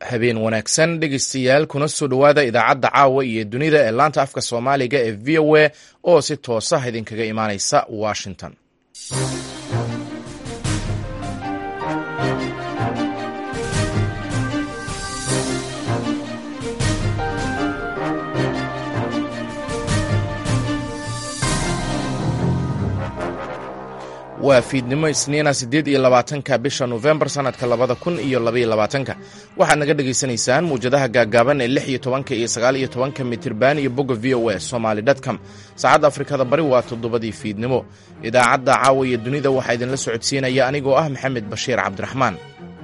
habeen wanaagsan dhegeystayaal kuna soo dhowaada idaacadda caawa iyo dunida ee laanta afka soomaaliga ee v o a oo si toosah idinkaga imaaneysa washington waa fiidnimo isniina siddeed iyo labaatanka bisha nofembar sannadka labada kun iyo labaiyo labaatanka waxaad naga dhegaysanaysaan muwjadaha gaaggaaban ee lix iyo tobanka iyo sagaal iyo tobanka mitirban iyo bogga v o a somaali dtcom saacadda afrikada bari waa toddobadii fiidnimo idaacadda caawa iyo dunida waxaa idinla socodsiinaya anigoo ah maxamed bashiir cabdiraxmaan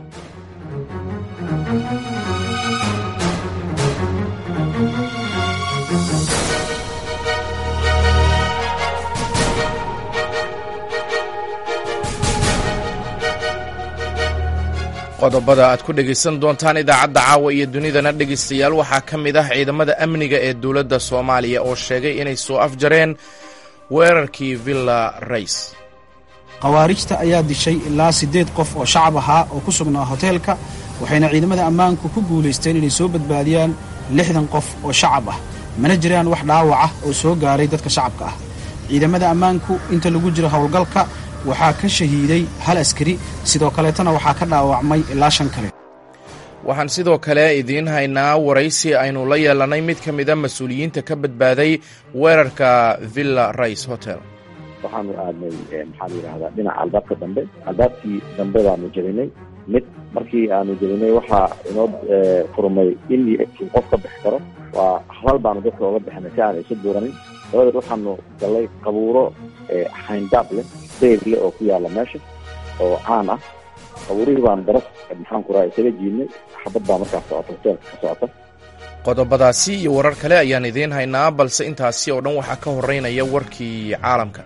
qodobada aad ku dhegaysan doontaan idaacadda caawa iyo dunidana dhegaystayaal waxaa ka mid ah ciidamada amniga ee dowladda soomaaliya oo sheegay inay soo afjareen weerarkii villa rays khawaarijta ayaa dishay ilaa siddeed qof oo shacab ahaa oo ku sugnaa hoteelka waxayna ciidamada ammaanku ku guulaysteen inay soo badbaadiyaan lixdan qof oo shacab ah mana jiraan wax dhaawac ah oo soo gaaray dadka shacabka ah ciidamada ammaanku inta lagu jiro howlgalka waxaa ka shahiiday hal askari sidoo kaleetana waxaa ka dhaawacmay ilaa shan kale waxaan sidoo kale idiin haynaa waraysi aynu la yeelanay mid ka mida mas-uuliyiinta ka badbaaday weerarka villa rice hotel waxaanu aadnay maxaa la yidhahdaa dhinaca albaabka dambe albaabkii dambe baanu jebinay mid markii aanu jebinay waxaa inoo furmay in qof ka bixi karo waa halal baanu dadka oga bixinay si aan isu buuranin dabadeed waxaanu gallay qabuuro xayndaab leh dayr leh oo ku yaalla meesha oo caan ah qabuurihii baan daras maxaan ku raha isaga jiidnay xabad baa markaas socota hoteelka ka socota qodobadaasi iyo warar kale ayaan idiin haynaa balse intaasi oo dhan waxaa ka horeynaya warkii caalamka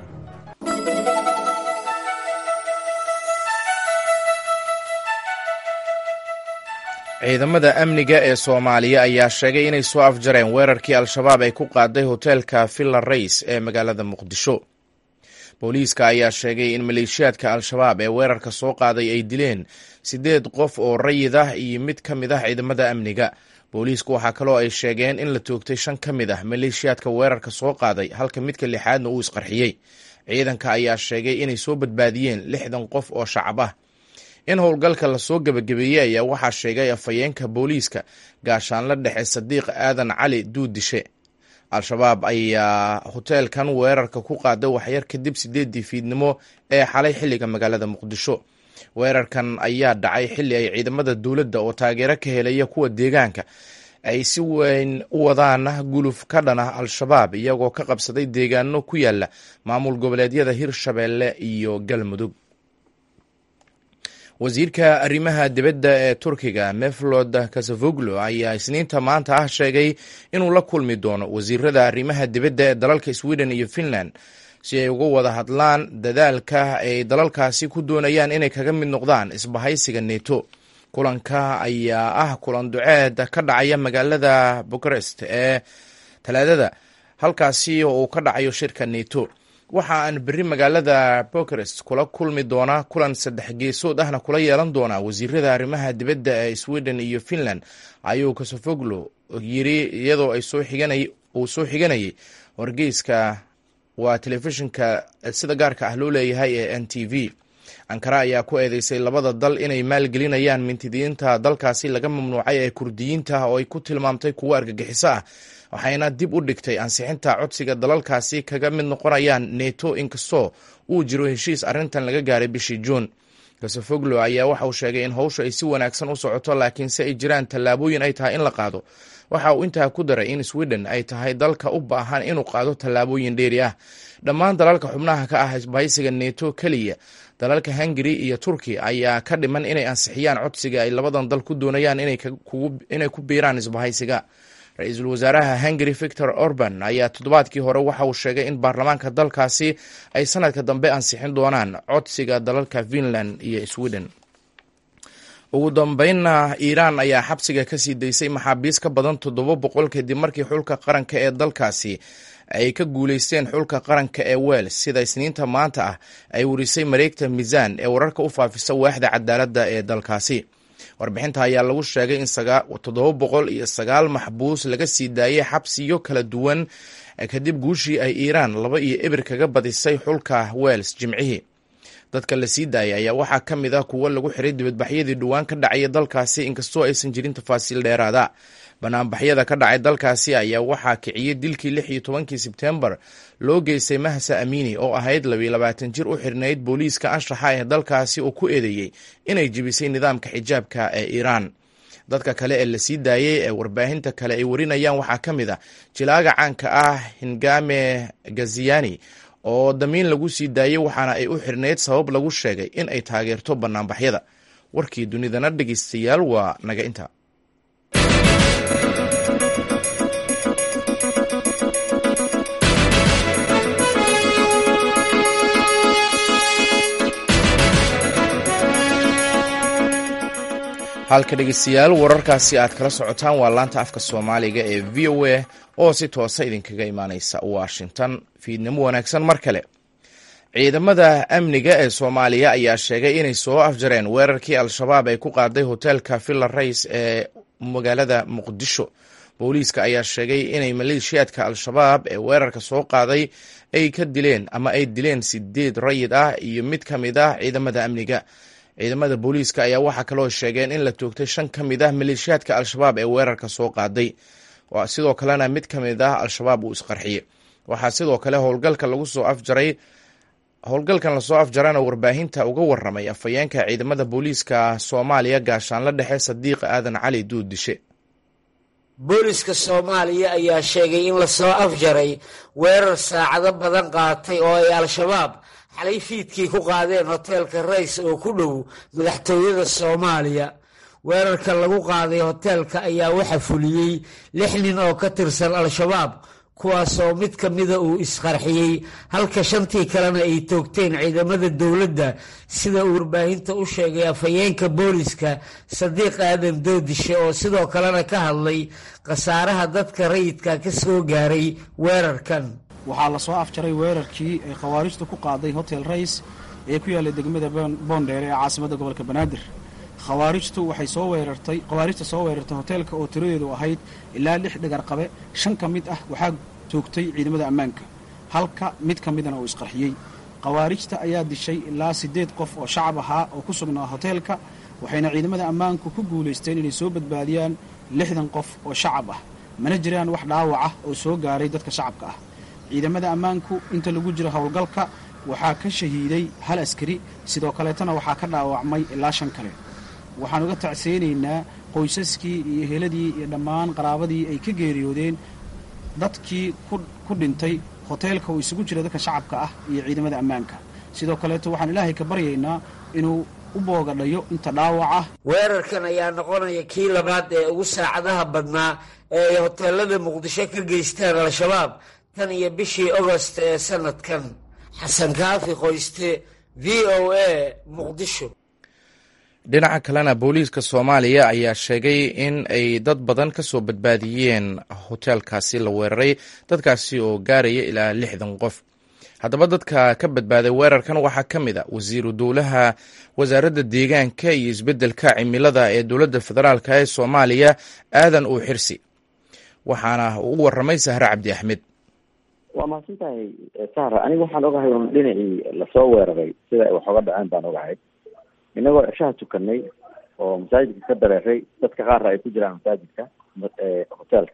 ciidamada amniga ee soomaaliya ayaa sheegay inay soo afjareen weerarkii al-shabaab ay ku qaaday hoteelka villa rays ee magaalada muqdisho booliiska ayaa sheegay in maleeshiyaadka al-shabaab ee weerarka soo qaaday ay dileen siddeed qof oo rayid ah iyo mid ka mid ah ciidamada amniga booliisku waxaa kaloo ay sheegeen in la toogtay shan ka mid ah maleeshiyaadka weerarka soo qaaday halka midka lixaadna uu isqarxiyey ciidanka ayaa sheegay inay soo badbaadiyeen lixdan qof oo shacab ah in howlgalka lasoo gebagabeeyey ayaa waxaa sheegay afhayeenka booliiska gaashaanla dhexe sadiiq aadan cali duudishe al-shabaab ayaa hoteelkan weerarka ku qaaday waxyar kadib sideedii fiidnimo ee xalay xilliga magaalada muqdisho weerarkan ayaa dhacay xilli ay ciidamada dowladda oo taageero ka helaya kuwa deegaanka ay si weyn u wadaan guluf ka dhan ah al-shabaab iyagoo ka qabsaday deegaano ku yaala maamul goboleedyada hirshabeelle iyo galmudug wasiirka arrimaha dibadda ee turkiga meflod kasavoglo ayaa isniinta maanta ah sheegay inuu la kulmi doono wasiirada arrimaha dibadda ee dalalka sweden iyo finland si ay uga wada hadlaan dadaalka ay dalalkaasi ku doonayaan inay kaga mid noqdaan isbahaysiga neto kulanka ayaa ah kulan duceed ka dhacaya magaalada bukarest ee talaadada halkaasi oo uu ka dhacayo shirka neto waxa aan berri magaalada bukarest kula kulmi doonaa kulan saddex geesood ahna kula yeelan doonaa wasiirada arrimaha dibadda ee sweden iyo finland ayuu kasofoglo yiri iyadoo ay soo xiganay uu soo xiganayay wargeyska waa telefishinka sida gaarka ah loo leeyahay ee n t v ankara ayaa ku eedeysay labada dal inay maalgelinayaan mintidiinta dalkaasi laga mamnuucay ee kurdiyiinta oo ay ku tilmaamtay kuwo argagixiso ah waxayna dib u dhigtay ansixinta codsiga dalalkaasi kaga mid noqonayaan neto inkastoo uu jiro heshiis arrintan laga gaaray bishii juun kasofoglo ayaa waxa uu sheegay in howsha ay si wanaagsan u socoto laakiin se ay jiraan tallaabooyin ay tahay in la qaado waxa uu intaa ku daray in sweden ay tahay dalka u baahan inuu qaado tallaabooyin dheeri ah dhammaan dalalka xubnaha ka ah isbahaysiga neto keliya dalalka hungari iyo turki ayaa ka dhiman inay ansixiyaan codsiga ay labadan dal ku doonayaan inay ku biiraan isbahaysiga ra-iisul wasaaraha hungari victor orban ayaa toddobaadkii hore waxa uu sheegay in baarlamaanka dalkaasi ay sanadka dambe ansixin doonaan codsiga dalalka finland iyo sweden ugu dambeynna iiraan ayaa xabsiga kasii daysay maxaabiis ka badan toddoba boqol kadib markii xulka qaranka ee dalkaasi ay ka guuleysteen xulka qaranka ee wels sida isniinta maanta ah ay warisay mareegta miisaan ee wararka u faafisa waaxda cadaaladda ee dalkaasi warbixinta ayaa lagu sheegay in toddoba boqol iyo sagaal maxbuus laga sii daayay xabsiyo kala duwan kadib guushii ay iiraan laba iyo ebir kaga badisay xulka wels jimcihii dadka la sii daayay ayaa waxaa ka mid ah kuwo lagu xiray dibadbaxyadii dhowaan ka dhacaya dalkaasi inkastoo aysan jirin tafaasiil dheeraada banaanbaxyada ka dhacay dalkaasi ayaa waxaa kiciyey dilkii lix iyo tobankii sebtembar loo geystay mahsa amini oo ahayd labiyo labaatan jir u xirnayd booliiska anshaxa ee dalkaasi oo ku eedeeyey inay jebisay nidaamka xijaabka ee iiraan dadka kale ee la sii daayey ee warbaahinta kale ay warinayaan waxaa ka mid a jilaaga caanka ah hingame gaziyani oo damiin lagu sii daayey waxaana ay u xirnayd sabab lagu sheegay in ay taageerto banaanbaxyada warkii dunidana dhegeystayaal waa naga inta halka dhegeystayaal wararkaasi aad kala socotaan waa laanta afka soomaaliga ee v o a oo si toosa idinkaga imaaneysa washington fiidnimo wanaagsan mar kale ciidamada amniga ee soomaaliya ayaa sheegay inay soo afjareen weerarkii al-shabaab ay ku qaaday hoteelka villa rays ee magaalada muqdisho booliiska ayaa sheegay inay maleeshiyaadka al-shabaab ee weerarka soo qaaday ay ka dileen ama ay dileen sideed rayid ah iyo mid ka mid ah ciidamada amniga ciidamada booliiska ayaa waxaa kaloo sheegeen in la toogtay shan ka mid ah maleeshiyaadka al-shabaab ee weerarka soo qaaday sidoo kalena mid ka mid ah al-shabaab uu isqarxiyey waxaa sidoo kale howlgalka lagu soo afjaray howlgalkan lasoo afjarana warbaahinta uga waramay afhayeenka ciidamada booliiska soomaaliya gaashaanla dhexe sadiiq aadan cali duuddishe booliska soomaaliya ayaa sheegay in lasoo afjaray weerar saacado badan qaatay oo ay al-shabaab xalay fiidkii ku qaadeen hoteelka rays oo ku dhow madaxtooyada soomaaliya weerarka lagu qaaday hoteelka ayaa waxa fuliyey lix nin oo ka tirsan al-shabaab kuwaasoo mid ka mida uu isqarxiyey halka shantii kalena ay toogteen ciidamada dowladda sida uu warbaahinta u sheegay afhayeenka booliska sadiiq aadan doodishe oo sidoo kalena ka hadlay khasaaraha dadka rayidka ka soo gaaray weerarkan waxaa lasoo afjaray weerarkii ay khawaarijtu ku qaaday hotel rays ee ku yaallay degmada boondheere ee caasimadda gobolka banaadir khawaarijtu waxay soo weerartay khawaarijta soo weerartay hoteelka oo tiradeedu ahayd ilaa lix dhagar qabe shan ka mid ah waxaa toogtay ciidamada ammaanka halka mid ka midana uu isqarxiyey khawaarijta ayaa dishay ilaa siddeed qof oo shacab ahaa oo ku sugnaa hoteelka waxayna ciidamada ammaanku ku guulaysteen inay soo badbaadiyaan lixdan qof oo shacab ah mana jiraan wax dhaawac ah oo soo gaaray dadka shacabka ah ciidamada ammaanku inta lagu jiro howlgalka waxaa ka shahiiday hal askari sidoo kaleetana waxaa ka dhaawacmay ilaa shan kale waxaan uga tacseynaynaa qoysaskii iyo heladii iyo dhammaan qaraabadii ay ka geeriyoodeen dadkii ku dhintay hoteelka uu isugu jira dadka shacabka ah iyo ciidamada ammaanka sidoo kaleeto waxaan ilaahay ka baryaynaa inuu u boogadhayo inta dhaawac ah weerarkan ayaa noqonaya kii labaad ee ugu saacadaha badnaa ee ay hoteelada muqdisho ka geystaan al-shabaab tan iyo bishii ogost ee sanadkan xasan kaafi qoyste v o a muqdisho dhinaca kalena booliiska soomaaliya ayaa sheegay in ay dad badan ka soo badbaadiyeen hoteelkaasi la weeraray dadkaasi oo gaaraya ilaa lixdan qof haddaba dadka ka badbaaday weerarkan waxaa ka mid a wasiiru dowlaha wasaaradda deegaanka iyo isbeddelka cimilada ee dowladda federaalk ee soomaaliya aadan uu xirsi waxaana uu u waramay sahre cabdi axmed waa mahadsan tahay sahra aniga waxaan ogahay un dhinacii lasoo weeraray sida ay wax oga dhaceen baan ogahay inagoo ceshaha tukanay oo masaajidka ka dareeray dadka qaarna ay ku jiraan masaajidka hoteelka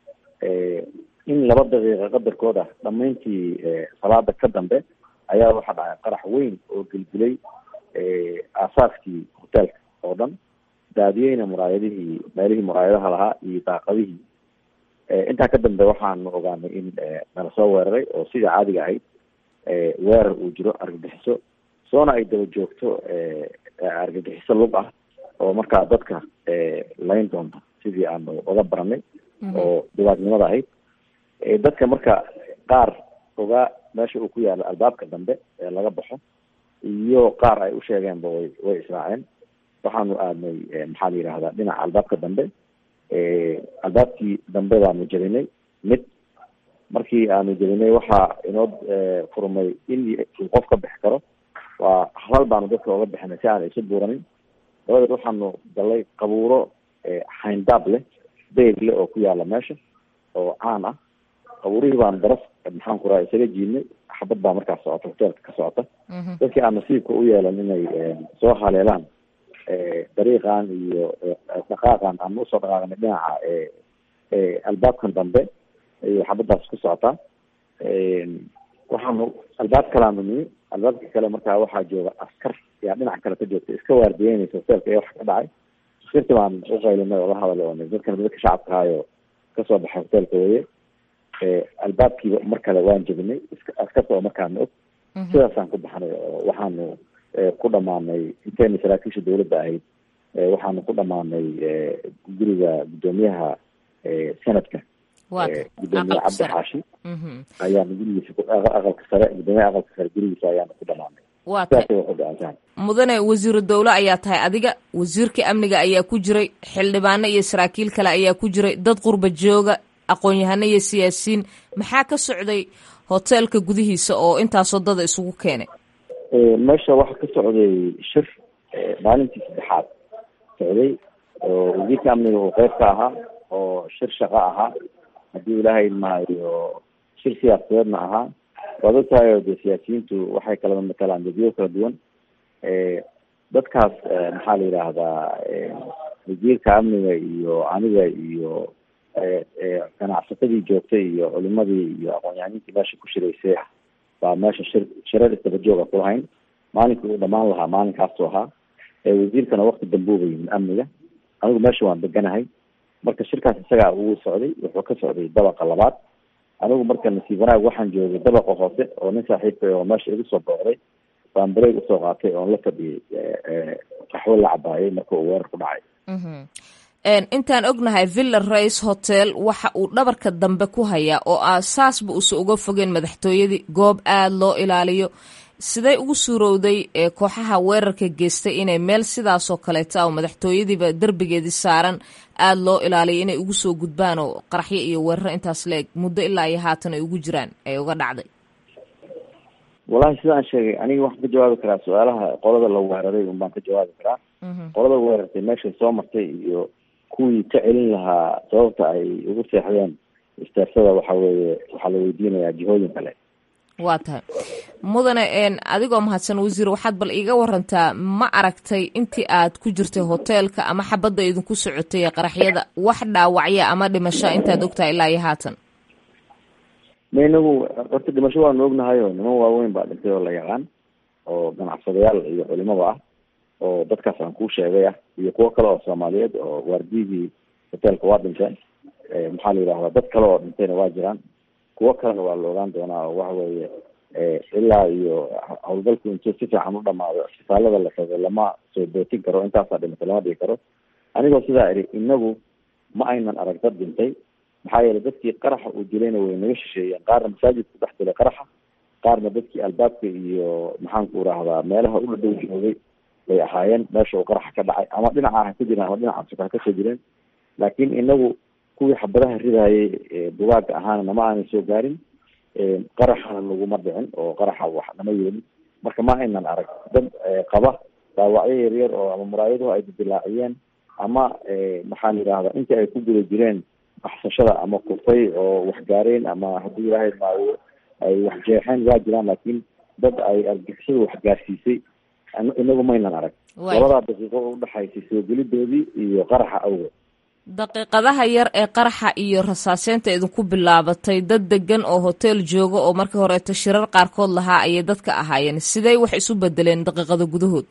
in laba daqiiqa qadarkood ah dhamayntii salaada ka dambe ayaa waxaa dhacay qarax weyn oo gelgelay aasaaskii hoteelka oo dhan daadiyeyna muraayadihii meelihii muraayadaha lahaa iyo daaqadihii intaa ka dambe waxaanu ogaanay in nala soo weeraray oo sidii caadiga ahayd weerar uu jiro argagixiso soona ay daba joogto argagixiso lug ah oo markaa dadka layn doonta sidii aanu oga baranay oo dhibaatnimada ahayd dadka marka qaar ogaa meesha uu ku yaalo albaabka dambe ee laga baxo iyo qaar ay u sheegeenba way way israaceen waxaanu aadnay maxaa la yidhahdaa dhinaca albaabka dambe albaabkii dambe baanu jebinay mid markii aanu jebinay waxaa inoo furmay in uu qof ka bixi karo waa halal baanu dadka oga bixinay si aan isu buuranin dabadeed waxaanu galay qabuuro hayndaab leh deyr leh oo ku yaala meesha oo caan ah qabuurihii baan daraf maxaan ku raha isaga jiidnay xabad baa markaas socota hoteelka ka socota dadkii aan nasiibka u yeelan inay soo haleelaan dariiqan iyo dhaqaaqan aan usoo dhaqaaqnay dhinaca albaabkan dambe ayay xabadaas ku socotaa waxaanu albaab kalaanu nimi albaabka kale markaa waxaa jooga askar yaa dhinaca kale ka joogta iska waardiyeynaysa hoteelka ee wax ka dhacay askirti baan uqaylinay oo la hadalay oo dadkan dadka shacabka ahaayo kasoo baxay hoteelka weye albaabkiiba mar kale waan jebinay askarta oo markaana og sidaasaan ku baxnay oo waxaanu ku dhamaanay intayna saraakiisha dawladda ahayd waxaanu ku dhamaanay guriga guddoomiyaha sanadka gudoomiye cabdi xaashi ayaanu gurigiisa aqalka sare gudoomiyaha aqalka sare gurigiisa ayaanu ku dhamaanay waa tahay mudane wasiiru dowle ayaa tahay adiga wasiirka amniga ayaa ku jiray xildhibaano iyo saraakiil kale ayaa ku jiray dad qurba jooga aqoon-yahano iyo siyaasiyiin maxaa ka socday hoteelka gudihiisa oo intaasoo dada isugu keenay meesha waxaa ka socday shir maalintii saddexaad socday oo wasiirka amniga uu qeyb ka ahaa oo shir shaqo ahaa haddii ilaahay maayo shir siyaasadeedna ahaa waad ogtahay oo dee siyaasiyiintu waxay kala matalaan dadyo kala duwan dadkaas maxaa la yidhaahdaa wasiirka amniga iyo aniga iyo ganacsatadii joogtay iyo culimadii iyo aqoon-yahaniintii meesha ku shiraysay ah baa meesha shir shirar isdaba jooga kulahayn maalinkii uu dhamaan lahaa maalinkaasuu ahaa wasiirkana wakti dambuuba yimid amniga anigu meesha waan deganahay marka shirkaas isagaa uu socday wuxuu ka socday dabaqa labaad anigu marka nasiib wanaag waxaan joogay dabaqa hoose oo nin saaxiibka oo meesha igu soo booqday baan bareeg usoo qaatay oon la fadhiyay qaxwo la cabaayay marka uu weerar ku dhacay intaan ognahay villa race hotel waxa uu dhabarka dambe ku hayaa oo aasaasba uusa uga fogeen madaxtooyadii goob aada loo ilaaliyo siday ugu suurowday kooxaha weerarka geystay inay meel sidaasoo kaleeta oo madaxtooyadiiba derbigeedii saaran aada loo ilaaliyo inay ugu soo gudbaan oo qaraxyo iyo weeraro intaas la-eg muddo ilaa iyo haatan ay ugu jiraan ay uga dhacday wallahi sidaan sheegay aniga waxaan ka jawaabi karaa su-aalaha qolada la weeraray un baan ka jawaabi karaa qolada weerartay meeshay soo martay iyo kuwii ka celin lahaa sababta ay ugu seexdeen istaarsada waxa weeye waxaa la weydiinayaa jihooyin kale waa tahay mudane adigoo mahadsan wasiir waxaad bal iiga warantaa ma aragtay intii aad ku jirtay hoteelka ama xabadda idinku socotay ee qaraxyada wax dhaawacya ama dhimasho intaad ogtahay ilaa iyo haatan ma inagu horta dhimasho waanu ognahay oo niman waaweyn baa dhintay oo la yaqaan oo ganacsadayaal iyo culimada ah oo dadkaas aan kuu sheegay ah iyo kuwo kale oo soomaaliyeed oo waardiyadii hoteelka waa dhinteen maxaa la yidhahdaa dad kale oo dhintayna waa jiraan kuwo kalena waa la ogaan doonaa oo waxa weeye ilaa iyo howlgalku intuu si fiican u dhamaado isbitaalada la tago lama soo bootin karo intaasaa dhimatay lama dhigi karo anigoo sidaa idhi inagu ma aynan arag dad dhintay maxaa yeelay dadkii qaraxa uu dilayna way naga shisheeyeen qaarna masaajidku dhex dilay qaraxa qaarna dadkii albaabka iyo maxaanku irahdaa meelaha u dhadhow joogay bay ahaayeen meesha uu qaraxa ka dhacay ama dhinaca ha ka jireen ama dhinaca suka ha kasoo jireen laakiin inagu kuwii xabadaha ridaayay bugaaga ahaana nama aanay soo gaarin qaraxana laguma dhicin oo qaraxa wax nama yeelin marka ma aynan arag dad qaba dhaawacyo yaryar oo ama muraayaduhu ay didilaaciyeen ama maxaa la yidhahdaa intii ay ku guda jireen baxsashada ama kufay oo wax gaareen ama haddii ilaahay maayo ay wax jeexeen waa jiraan laakiin dad ay argixisada wax gaarsiisay inagu maynan arag labadaa daqiiqo oo udhexaysay soo gelidoodii iyo qaraxa awgeed daqiiqadaha yar ee qaraxa iyo rasaaseynta idinku bilaabatay dad degan oo hotel jooga oo markii horeeto shirar qaarkood lahaa ayay dadka ahaayeen sidey wax isu bedeleen daqiiqada gudahood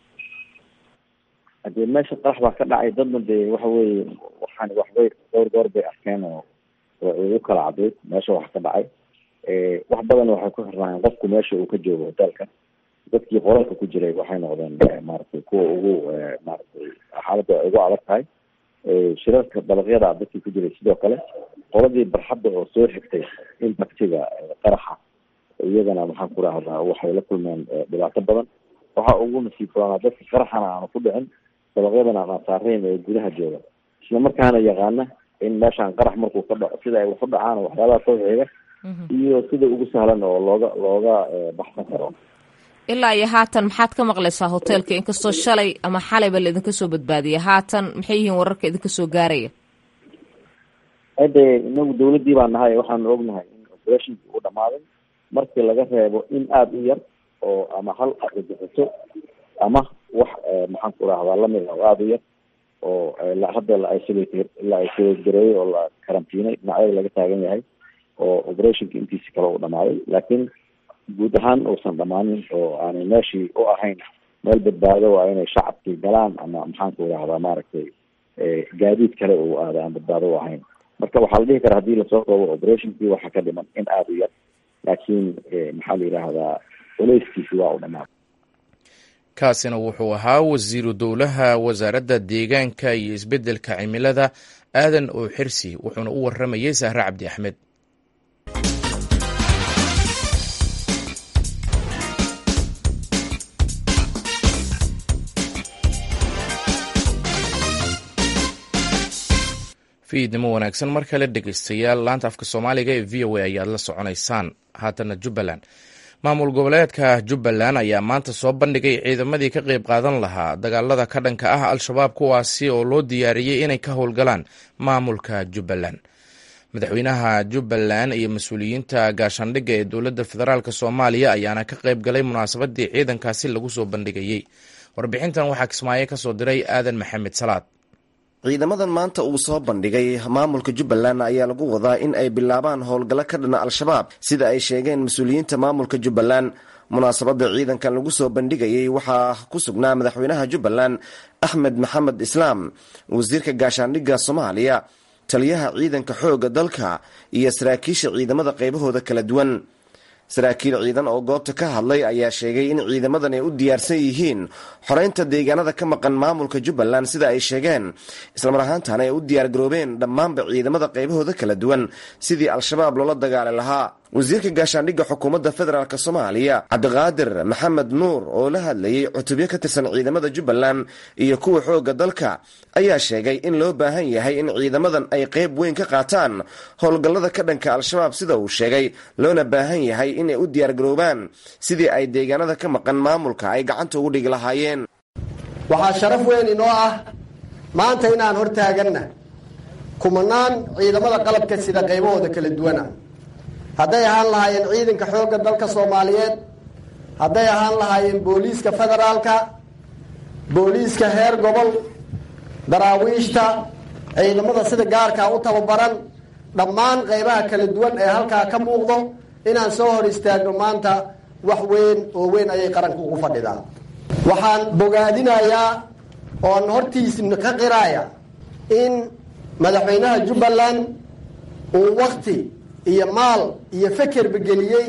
hadee meesha qarax baa ka dhacay dadna dee waxa weeye waxaan waxbay dhowr goor bay arkeen oo ugu kala cadayd meesha wax ka dhacay wax badan waxay ku xirnaayeen qofku meesha uu ka joogo hotelka dadkii qolalka ku jiray waxay noqdeen maaragtay kuwa ugu maaragtay xaaladda ay ugu adag tahay shirarka dabaqyada dadkii ku jiray sidoo kale qoladii barxadda oo soo xigtay impactiga qaraxa iyagana maxaan ku rahdaa waxay la kulmeen dhibaato badan waxaa ugu nasiib badanaa dadka qaraxana aanu ku dhicin dabaqyadana aan saarayn ee gudaha jooga isla markaana yaqaana in meeshaan qarax markuu ka dhaco sida ay wax u dhacaan waxyaabaha soo xiga iyo sida ugu sahlan oo looga looga baxsan karo ilaa iyo haatan maxaad ka maqlaysaa hoteelka inkastoo shalay ama xalayba laidinka soo badbaadiyay haatan maxay yihiin wararka idinka soo gaaraya hade inagu dawladdii baa nahay waxaanu ognahay in operationkii uu dhamaaday markii laga reebo in aada u yar oo ama hal argagixiso ama wax maxaan ku rahdaa lamid ah oo aada u yar oo hadda la isolate la isolate gareeyey oo la karantiinay dhinacyada laga taagan yahay oo operationka intiisi kale uu dhamaaday laakiin guud ahaan uusan dhamaanin oo aanay meeshii u ahayn meel badbaado waa inay shacabkii galaan ama maxaan ku rahdaa maaragtay gaadiid kale uu aada aan badbaado u ahayn marka waxaa la dhihi karaa hadii lasoo koobo operationkii waxaa ka dhiman in aada u yar laakiin maxaa la yidhaahdaa culeyskiisi waa u dhamaaday kaasina wuxuu ahaa wasiiru dowlaha wasaaradda deegaanka iyo isbeddelka cimilada aadan oo xirsi wuxuuna u waramayey sahre cabdi axmed fiidnimo wanaagsan mar kale dhegeystayaal laanta afka soomaaliga ee v o a ayaad la soconaysaan haatana jubbaland maamul goboleedka jubbaland ayaa maanta soo bandhigay ciidamadii ka qeyb qaadan lahaa dagaalada ka dhanka ah al-shabaab kuwaasi oo loo diyaariyey inay ka howlgalaan maamulka jubbaland madaxweynaha jubbaland iyo mas-uuliyiinta gaashaandhigga ee dowladda federaalk soomaaliya ayaana ka qeyb galay munaasabadii ciidankaasi lagu soo bandhigayey warbixintan waxaa kismaayo kasoo diray aadan maxamed salaad ciidamadan maanta uu soo bandhigay maamulka jubbaland ayaa lagu wadaa in ay bilaabaan howlgallo ka dhana al-shabaab sida ay sheegeen mas-uuliyiinta maamulka jubbaland munaasabadda ciidankan lagu soo bandhigayey waxaa ku sugnaa madaxweynaha jubbaland axmed maxamed islaam wasiirka gaashaandhigga soomaaliya taliyaha ciidanka xoogga dalka iyo saraakiisha ciidamada qaybahooda kala duwan saraakiil ciidan oo goobta ka hadlay ayaa sheegay in ciidamadan ay u diyaarsan yihiin xoreynta deegaanada ka maqan maamulka jubbaland sida ay sheegeen islamar ahaantana ay u diyaargaroobeen dhammaanba ciidamada qaybahooda kala duwan sidii al-shabaab loola dagaali lahaa wasiirka gaashaandhigga xukuumadda federaalk soomaaliya cabdiqaadir maxamed nuur oo la hadlayey cutubyo ka tirsan ciidamada jubbaland iyo kuwa xoogga dalka ayaa sheegay in loo baahan yahay in ciidamadan ay qayb weyn ka qaataan howlgallada ka dhanka al-shabaab sida uu sheegay loona baahan yahay inay u diyaargaroobaan sidii ay deegaanada ka maqan maamulka ay gacanta ugu dhigi lahaayeen waxaa sharaf weyn inoo ah maanta inaan hortaaganna kumanaan ciidamada qalabka sida qaybahooda kala duwana hadday ahaan lahaayeen ciidanka xoogga dalka soomaaliyeed hadday ahaan lahaayeen booliiska federaalka booliiska heer gobol daraawiishta ciidamada sida gaarkaa u tababaran dhammaan qaybaha kala duwan ee halkaa ka muuqdo inaan soo hor istaagno maanta wax weyn oo weyn ayay qaranka ugu fadhidaa waxaan bogaadinayaa oon hortiisna ka qiraaya in madaxweynaha jubbaland uu wakti iyo maal iyo fekerba geliyey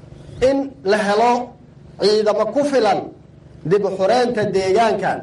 in la helo ciidamo ku filan dib u xureynta deegaankan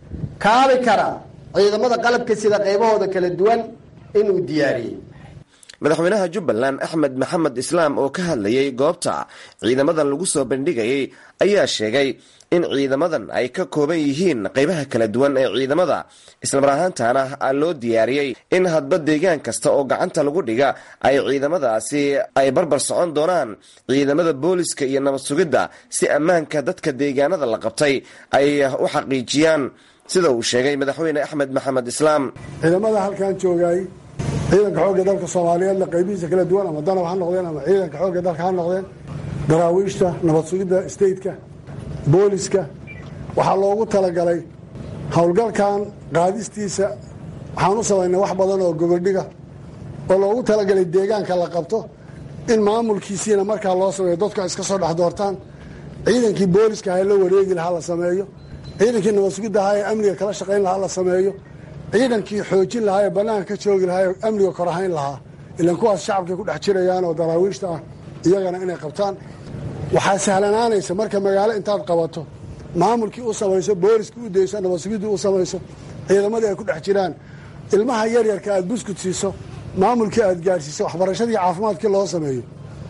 kaabi kara ciidamada qalabka sida qaybahooda kala duwan inuu diyaariyey madaxweynaha jubbaland axmed maxamed islaam oo ka hadlayay goobta ciidamadan lagu soo bandhigayay ayaa sheegay in ciidamadan ay ka kooban yihiin qaybaha kala duwan ee ciidamada islamar ahaantana loo diyaariyey in hadba deegaan kasta oo gacanta lagu dhiga ay ciidamadaasi ay barbar socon doonaan ciidamada booliska iyo nabad sugidda si ammaanka dadka deegaanada la qabtay ay u xaqiijiyaan sida uu sheegay madaxweyne axmed maxamed islaam ciidamada halkan joogay ciidanka xoogga dalka soomaaliyeedna qaybihiisa kala duwan ama danab ha noqdeen ama ciidanka xoogga dalka ha noqdeen daraawiishta nabad sugidda stateka booliska waxaa loogu talagalay howlgalkan qaadistiisa waxaan u samaynay wax badan oo gogoldhiga oo loogu talagalay deegaanka la qabto in maamulkiisiina markaa loo sameeyo dadku ay iska soo dhex doortaan ciidankii booliska ha la wareegi lahaa la sameeyo ciidankii nabad sugidda ahaa ee amniga kala shaqayn lahaa la sameeyo ciidankii xoojin lahaa ee bannaanka ka joogi lahaa ee amniga korahayn lahaa ilan kuwaas shacabkay ku dhex jirayaan oo daraawiishta ah iyagana inay qabtaan waxaa sahlanaanaysa marka magaalo intaad qabato maamulkii u samayso booliskii u dayso nabadsugiddii u samayso ciidamadii ay ku dhex jiraan ilmaha yaryarka aad buskut siiso maamulkii aad gaadhsiiso waxbarashadii caafimaadkii loo sameeyo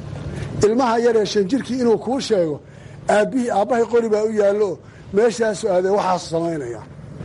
ilmaha yaryar shanjirkii inuu kuu sheego aabbihii aabbahay qori baa u yaallo meeshaasu aadee waxaasu samaynaya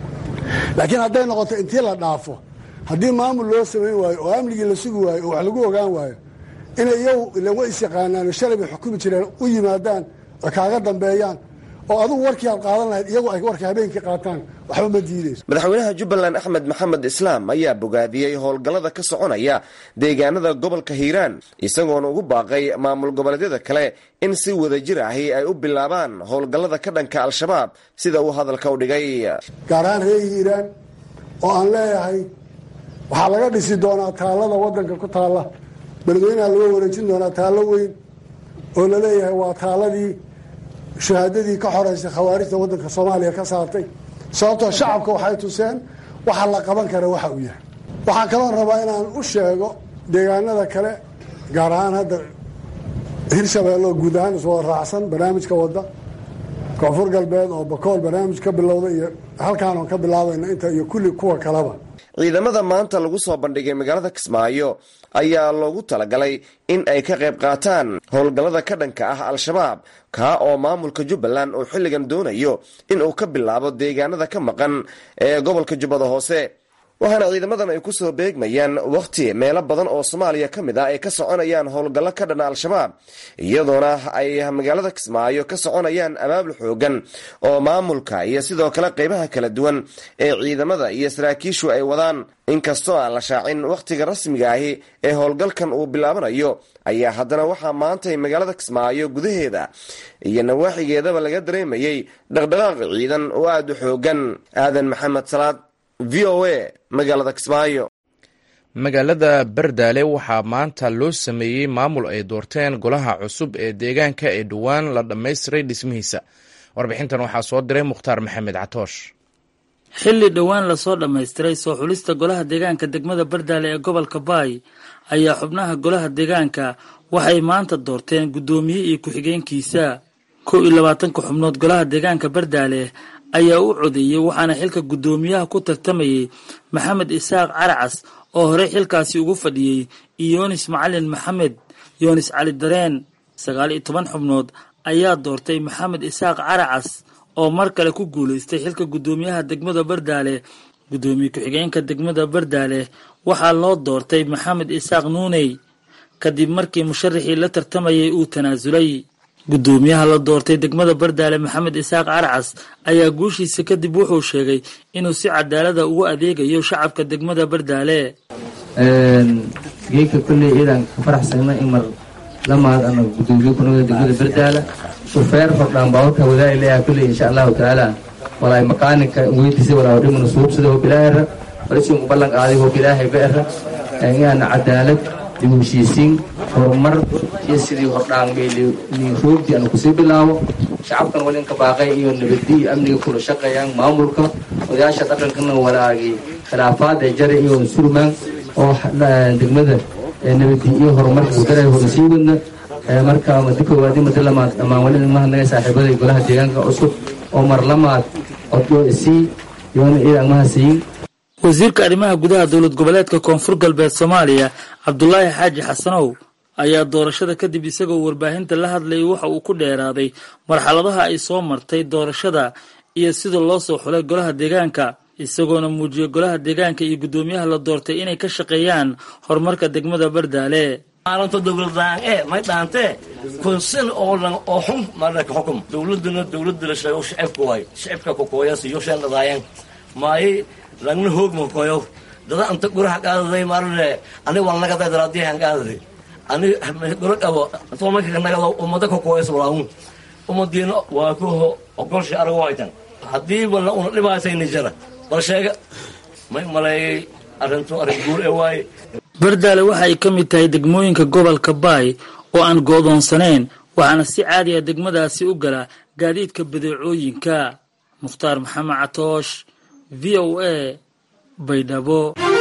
laakiin hadday noqoto intii la dhaafo haddii maamul loo samayn waayo oo amnigii la sugi waayo oo wax lagu ogaan waayo inay iyagu ilan way is yaqaanaan shalay bay xukumi jireen u yimaadaan oo kaaga dambeeyaan oo adugu warkii aad qaadan lahayd iyagu ay warka habeenkii qaataan waxba ma diideyso madaxweynaha jubbaland axmed maxamed islaam ayaa bogaadiyey howlgallada ka soconaya deegaanada gobolka hiiraan isagoona ugu baaqay maamul goboleedyada kale in si wadajir ahi ay u bilaabaan howlgallada ka dhanka al-shabaab sida uu hadalka u dhigay gaar ahaan reer hiiraan oo aan leeyahay waxaa laga dhisi doonaa taallada waddanka ku taalla beledweynaha laga wareejin doonaa taallo weyn oo laleeyahay waa taaladii shahaadadii ka xoreysay khawaarijta waddanka soomaaliya ka saartay sababtoo shacabka waxay tuseen waxa la qaban kara waxa uu yahay waxaa kaloo rabaa inaan u sheego deegaanada kale gaar ahaan hadda hirshabeelle oo guud ahaan iswada raacsan barnaamijka wadda koonfur galbeed oo bakool barnaamij ka bilowda iyo halkaan oon ka bilaabayna inta iyo kulli kuwa kaleba ciidamada maanta lagu soo bandhigay magaalada kismaayo ayaa loogu talagalay in ay ka qayb qaataan howlgallada ka dhanka ah al-shabaab kaa oo maamulka jubbaland uu xilligan doonayo in uu ka bilaabo deegaanada ka maqan ee gobolka jubbada hoose waxaana ciidamadan ay kusoo beegmayaan wakhti meelo badan oo soomaaliya ka mid ah ay ka soconayaan howlgallo ka dhana al-shabaab iyadoona ay magaalada kismaayo ka soconayaan abaabul xoogan oo maamulka iyo sidoo kale qeybaha kala duwan ee ciidamada iyo saraakiishu ay wadaan inkastoo aan la shaacin wakhtiga rasmiga ahi ee howlgalkan uu bilaabanayo ayaa haddana waxaa maantay magaalada kismaayo gudaheeda iyo nawaaxigeedaba laga dareemayey dhaqdhaqaaq ciidan oo aada u xoogan aadan maxamed salaad v o a magaalada kismaayo magaalada bardaale waxaa maanta loo sameeyey maamul ay doorteen golaha cusub ee deegaanka ee dhowaan la dhammaystiray dhismihiisa warbixintan waxaa soo diray mukhtaar maxamed catoosh xilli dhowaan lasoo dhammaystiray soo xulista golaha deegaanka degmada bardaale ee gobolka baay ayaa xubnaha golaha deegaanka waxay maanta doorteen guddoomiye iyo ku-xigeenkiisa kow iyo labaatanka xubnood golaha deegaanka bardaale ayaa u codeeyey waxaana xilka guddoomiyaha ku tartamayey maxamed isaaq caracas oo horey xilkaasi ugu fadhiyey iyo yoonis macalin maxamed yoonis cali dareen sagaal iyo toban xubnood ayaa doortay maxamed isaaq caracas oo mar kale ku guulaystay xilka guddoomiyaha degmada bardaale guddoomiye ku-xigeenka degmada bardaale waxaa loo doortay maxamed isaaq nuuney kadib markii musharaxii la tartamayay uu tanaasulay guddoomiyaha la doortay degmada bardaale maxamed isaaq carcas ayaa guushiisa kadib wuxuu sheegay inuu si cadaalada ugu adeegayo shacabka degmada bardaale geedka kolley ciidan ka faraxsagna in mar lamaad ana gudoomiye kunaga degmada bardaala shufeer hordhaan baaburka wadaali leeyaha kolley insha allahu tacaala walaay maqaaninka weydiisa walaa dhimana suubsada hob ilaahira walisiinku ballan qaaday hob ilaahay beera inaana cadaalad dib u heshiisiin horumar iyo sidii hordhaan roogdii aanu kusii bilaabo shacabkan wali inka baaqay iyo nabadi iyo amniga kula shaqeeyaan maamulka odayaasha dhaqankana walaagii khilaafaad ee jare iyo surmaan oo degmada nabadi iyo horumarka gudaray hore sii wadna marka madi koowaadi madi lamaad dhammaan wali mahadnagay saaxiibaday golaha deegaanka cusub oo mar lamaad codyo isii iyoona ciidan maha siin wasiirka arrimaha gudaha dowlad goboleedka koonfur galbeed soomaaliya cabdulaahi xaaji xasanow ayaa doorashada kadib isagoo warbaahinta la hadlayay waxa uu ku dheeraaday marxaladaha ay soo martay doorashada iyo sida loo soo xulay golaha deegaanka isagoona muujiyey golaha deegaanka iyo guddoomiyaha la doortay inay ka shaqeeyaan horumarka degmada bardaale maalinta dowladlaan ee may dhaantee kunsin oo dhan oo xun marka xukum dowladuna dowladda la sheego shicibka waay shicibka kokooyas iyo sheendhadaayeen maayi lagna hoogma koyo dada anta guraha qaadaday marne ani waan naga day daraadiyahan qaadaday ani gura qabo antoo marka nagado ummada kokooyas walaahun ummadiina waa ku ogolsha arago haytan haddii bala una dhibaatayni jara bal sheega may maleeyay arrintu arrin guur ee waaye bardaale waxa ay ka mid tahay degmooyinka gobolka baay oo aan go'doonsanayn waxaana si caadiya degmadaasi u gala gaadiidka badeecooyinka mukhtaar maxamed catoosh v o a baydhabo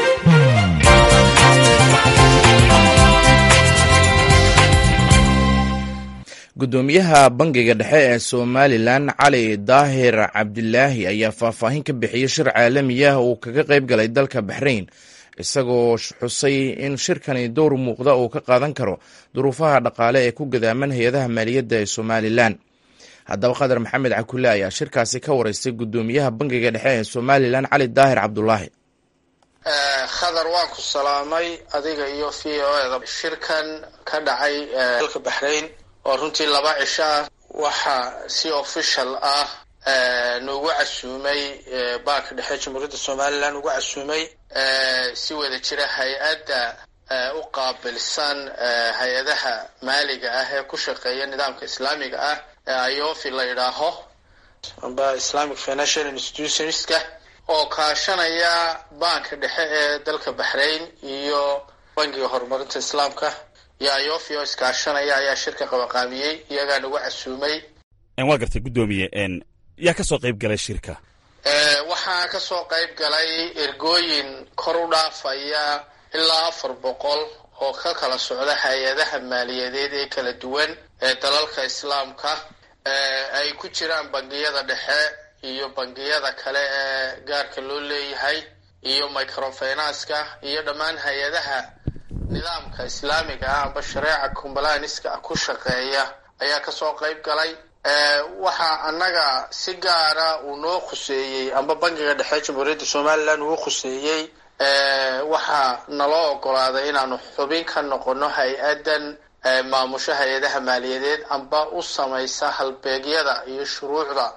guddoomiyaha bangiga dhexe ee somalilan cali daahir cabdilaahi ayaa faahfaahin ka bixiyey shir caalami ah uu kaga qayb galay dalka baxrayn isagoo xusay in shirkani dowr muuqda uu ka qaadan karo duruufaha dhaqaale ee ku gadaaman hay-adaha maaliyadda ee somalilan haddaba qadar maxamed cakule ayaa shirkaasi ka wareystay guddoomiyaha bangiga dhexe ee somalilan cali daahir cabdulaahi khadar waan ku salaamay adiga iyo v o eda shirkan ka dhacay dalka baxrayn oo runtii laba cisho ah waxaa si official ah nuugu casuumay baanka dhexe jamhuuriyadda somalilan ugu casuumay si wada jira hay-adda u qaabilsan hay-adaha maaliga ah ee ku shaqeeya nidaamka islaamiga ah ee iofi la yidhaaho amba islamic financial institutionska oo kaashanaya baanka dhexe ee dalka baxrain iyo bangiga horumarinta islaamka iyo iofi oo iskaashanaya ayaa shirka qabaqaamiyey iyagaa nagu casuumay waa gartay guddoomiye yaa ka soo qayb galay shirka waxaa ka soo qayb galay ergooyin kor u dhaafaya ilaa afar boqol oo ka kala socda hay-adaha maaliyadeed ee kala duwan ee dalalka islaamka ay ku jiraan bangiyada dhexe iyo bangiyada kale ee gaarka loo leeyahay iyo microfinanska iyo dhammaan hay-adaha nidaamka islaamiga ah amba shareeca combalaniska ku shaqeeya ayaa kasoo qayb galay waxaa annaga si gaara uu noo khuseeyey amba bangiga dhexe jamhuuriyadda somalilan uu khuseeyey waxaa naloo ogolaaday inaanu xubin ka noqono hay-addan maamusho hay-adaha maaliyadeed amba u samaysa halbeegyada iyo shuruucda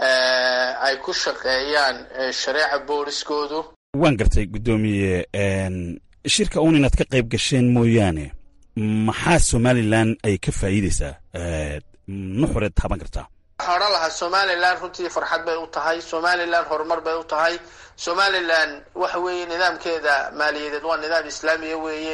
ay ku shaqeeyaan shareeca booliskoodu waan gartay guddoomiye shirka uun inaad ka qayb gasheen mooyaane maxaa somalilan ay ka faa'iideysaa nuxureed taaban kartaa waxaan odhan lahaa somalilan runtii farxad bay u tahay somalilan horumar bay u tahay somalilan waxa weeye nidaamkeeda maaliyadeed waa nidaam islaamiya weeye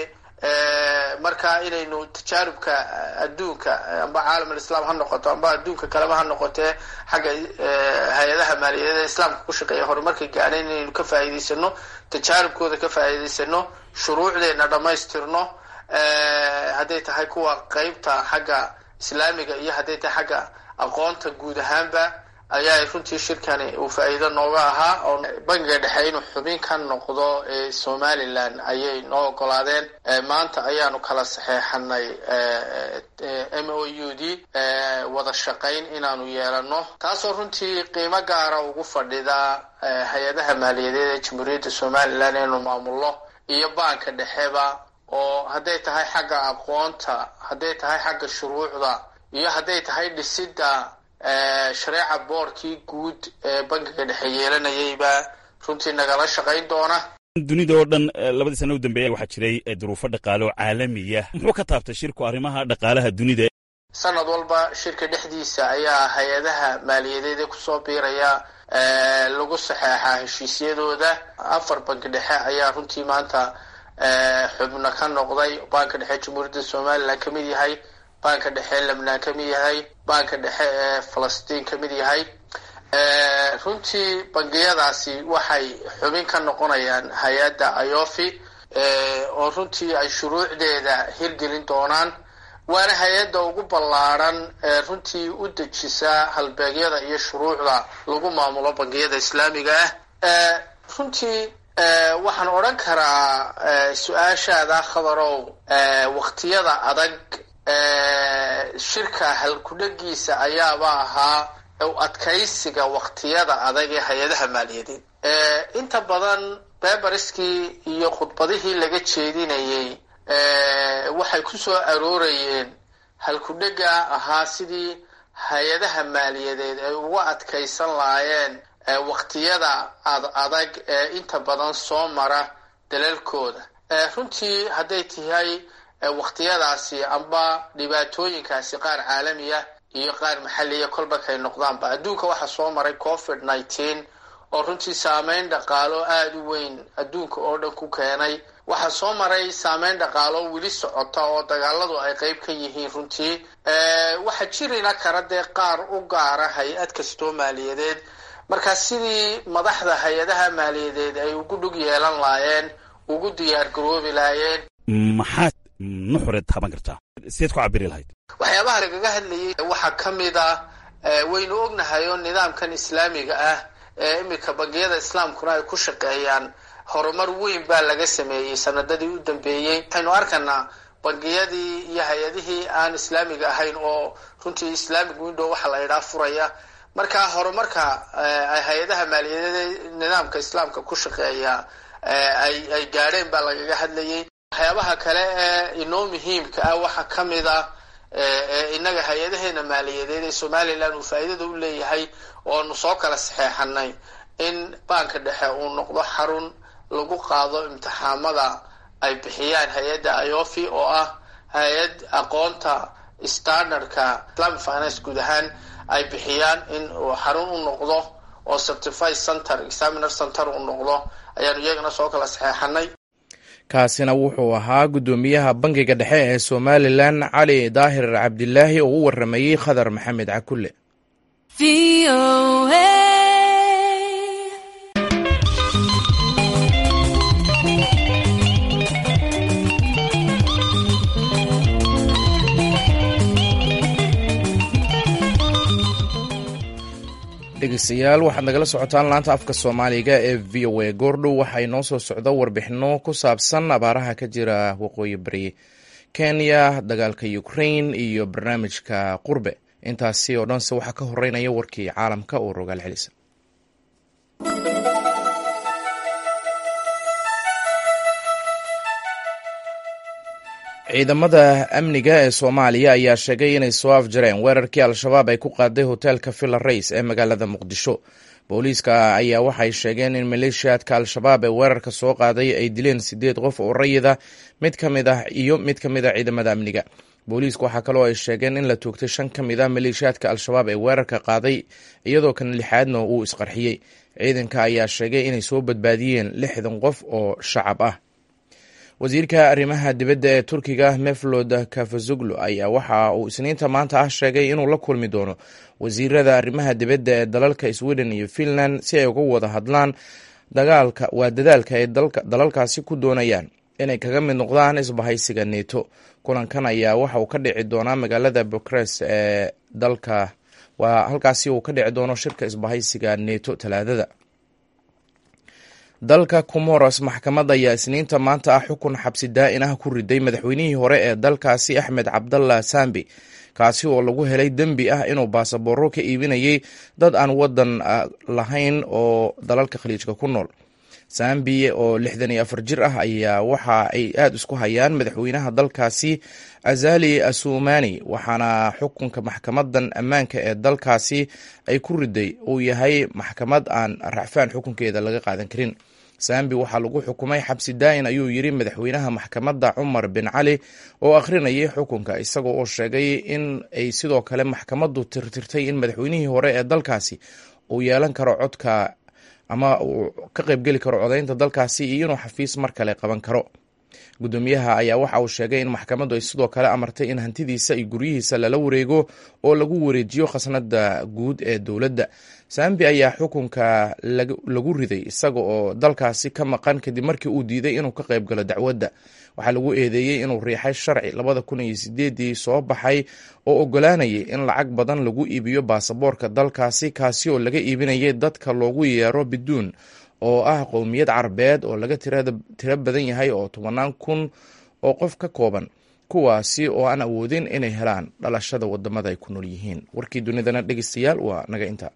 marka inaynu tajaarubka adduunka amba caalam alislaam ha noqoto amba adduunka kaleba ha noqotee xagga hay-adaha maaliyadeed ee islaamka ku shaqeeya horumarka gaadhayn inaynu ka faa'iidaysano tajaarubkooda ka faa'iidaysano shuruucdeena dhammaystirno hadday tahay kuwa qeybta xagga islaamiga iyo hadday tahay xagga aqoonta guud ahaanba ayaa runtii shirkani uu faa'iido nooga ahaa oo bangiga dhexe inuu xubin ka noqdo ee somalilan ayay noo ogolaadeen maanta ayaanu kala saxeexanay m o u d wada shaqayn inaanu yeelano taasoo runtii qiimo gaara ugu fadhida hay-adaha maaliyadeed ee jamhuuriyadda somalilan inuu maamulno iyo baanka dhexeba oo hadday tahay xagga aqoonta hadday tahay xagga shuruucda iyo hadday tahay dhisidda shareeca boorkii guud ee bankiga dhexe yeelanayayba runtii nagala shaqayn doona dunida oo dhan labadii sana u dambeeya waxaa jiray duruufo dhaqaale oo caalamiya muxuu ka taabtay shirku arrimaha dhaqaalaha dunida sanad walba shirka dhexdiisa ayaa hay-adaha maaliyadeed ee kusoo biiraya lagu saxeexaa heshiisyadooda afar banki dhexe ayaa runtii maanta xubno ka noqday banka dhexe jamhuuriyadda somalilan ka mid yahay banka dhexe lebnaan ka mid yahay banka dhexe ee falastiin ka mid yahay runtii bangiyadaasi waxay xubin ka noqonayaan hay-adda iofi oo runtii ay shuruucdeeda hirgelin doonaan waana hay-adda ugu ballaaran ee runtii u dejisa halbeegyada iyo shuruucda lagu maamulo bangiyada islaamiga ah runtii waxaan odhan karaa su-aashaada khabarow waqtiyada adag shirka halkudhegiisa ayaaba ahaa adkaysiga waqtiyada adag ee hay-adaha maaliyadeed inta badan beberiskii iyo khudbadihii laga jeedinayay waxay ku soo aroorayeen halkudhega ahaa sidii hay-adaha maaliyadeed ay uga adkaysan lahaayeen waqtiyada ad adag ee inta badan soo mara dalalkooda runtii hadday tahay waqtiyadaasi amba dhibaatooyinkaasi qaar caalamiya iyo qaar maxaliya kolbakay noqdaanba adduunka waxaa soo maray covid nineteen oo runtii saameyn dhaqaalo aada u weyn adduunka oo dhan ku keenay waxaa soo maray saameyn dhaqaalo weli socota oo dagaaladu ay qeyb ka yihiin runtii waxaa jirina kara dee qaar u gaara hay-ad kastoo maaliyadeed marka sidii madaxda hay-adaha maaliyadeed ay ugu dhug yeelan laayeen ugu diyaar garoobi laayeen maxaad nuxureed taaban kartaa sideed ku cabiri lahayd waxyaabaha lagaga hadlayay waxaa ka mid ah waynu ognahay oo nidaamkan islaamiga ah ee iminka bangiyada islaamkuna ay ku shaqeeyaan horumar weyn baa laga sameeyey sanadadii u dambeeyey waxaynu arkanaa bangiyadii iyo hay-adihii aan islaamiga ahayn oo runtii islamic window waxa la idhaa furaya marka horumarka ay hay-adaha maaliyadeed nidaamka islaamka ku shaqeeya ay ay gaadheen baa lagaga hadlayay waxyaabaha kale ee inoo muhiimka ah waxaa ka mid ah ee innaga hay-adaheena maaliyadeed ee somalilan uu faa'iidada u leeyahay oonu soo kala saxeexanay in baanka dhexe uu noqdo xarun lagu qaado imtixaamada ay bixiyaan hay-adda iofi oo ah hay-ad aqoonta standardka islamic finance guud ahaan ay bixiyaan in uu xarun u noqdo oo certified center examiner center uu noqdo ayaanu iyagana soo kala saxeexanay kaasina wuxuu ahaa guddoomiyaha bangiga dhexe ee somalilan cali daahir cabdilaahi oo u waramayey khadar maxamed cakulle dhegeystayaal waxaad nagala socotaan laanta afka soomaaliga ee v o a goordhow waxaa inoo soo socda warbixino ku saabsan abaaraha ka jira waqooyi bari kenya dagaalka ukrain iyo barnaamijka qurbe intaasi oo dhanse waxaa ka horeynaya warkii caalamka oo rogaal celisa ciidamada amniga ee soomaaliya ayaa sheegay inay soo afjareen weerarkii al-shabaab ay ku qaaday hoteelka villa rays ee magaalada muqdisho booliiska ayaa waxay sheegeen in maleeshiyaadka al-shabaab ee weerarka soo qaaday ay dileen sideed qof oo rayida mid ka mid ah iyo mid ka mid a ciidamada amniga booliisku waxaa kaloo ay sheegeen in la toogtay shan ka mid ah maleeshiyaadka al-shabaab ee weerarka qaaday iyadoo kan lixaadna uu isqarxiyey ciidanka ayaa sheegay inay soo badbaadiyeen lixdan qof oo shacab ah wasiirka arrimaha dibadda ee turkiga meflod kafazoglu ayaa waxa uu isniinta maanta ah sheegay inuu la kulmi doono wasiirada arrimaha dibadda ee dalalka sweden iyo finland si ay uga wada hadlaan dagaalka waa dadaalka ay dalalkaasi ku doonayaan inay kaga mid noqdaan isbahaysiga neto kulankan ayaa waxa uu ka dhici doonaa magaalada bucharest ee dalka waa halkaasi uu ka dhici doono shirka isbahaysiga neto talaadada dalka comoros maxkamad ayaa isniinta maanta ah xukun xabsi daa-in ah ku riday madaxweynihii hore ee dalkaasi axmed cabdallah sambi kaasi oo lagu helay dembi ah inuu baasabooro ka iibinayay dad aan wadan lahayn oo dalalka khaliijka ku nool sambi oo lixdan iyo afar jir ah ayaa waxa ay aada isku hayaan madaxweynaha dalkaasi azali asumani waxaana xukunka maxkamadan ammaanka ee dalkaasi ay ku riday uu yahay maxkamad aan racfaan xukunkeeda laga qaadan karin sambi waxaa lagu xukumay xabsi daa-in ayuu yiri madaxweynaha maxkamadda cumar bin cali oo akhrinayay xukunka isagoo oo sheegay in ay sidoo kale maxkamaddu tirtirtay in madaxweynihii hore ee dalkaasi uu yeelan karo codka ama uu ka qaybgeli karo codaynta dalkaasi iyo inuu xafiis mar kale qaban karo guddoomiyaha ayaa waxa uu sheegay in maxkamaddu ay sidoo kale amartay in hantidiisa iyo guryihiisa lala wareego oo lagu wareejiyo khasnada guud ee dowladda sambi ayaa xukunka lagu riday isaga oo dalkaasi ka maqan kadib markii uu diiday inuu ka qayb galo dacwadda waxaa lagu eedeeyey inuu riixay sharci labada kun iyo sideedii soo baxay oo ogolaanayay in lacag badan lagu iibiyo baasaboorka dalkaasi kaasi oo laga iibinayay dadka loogu yeero biduun oo ah qowmiyad carabeed oo laga tiro badan yahay oo tobanaan kun oo qof ka kooban kuwaasi oo aan awoodin inay helaan dhalashada wadamada ay ku nool yihiin warkii dunidana dhegeystayaal waa naga inta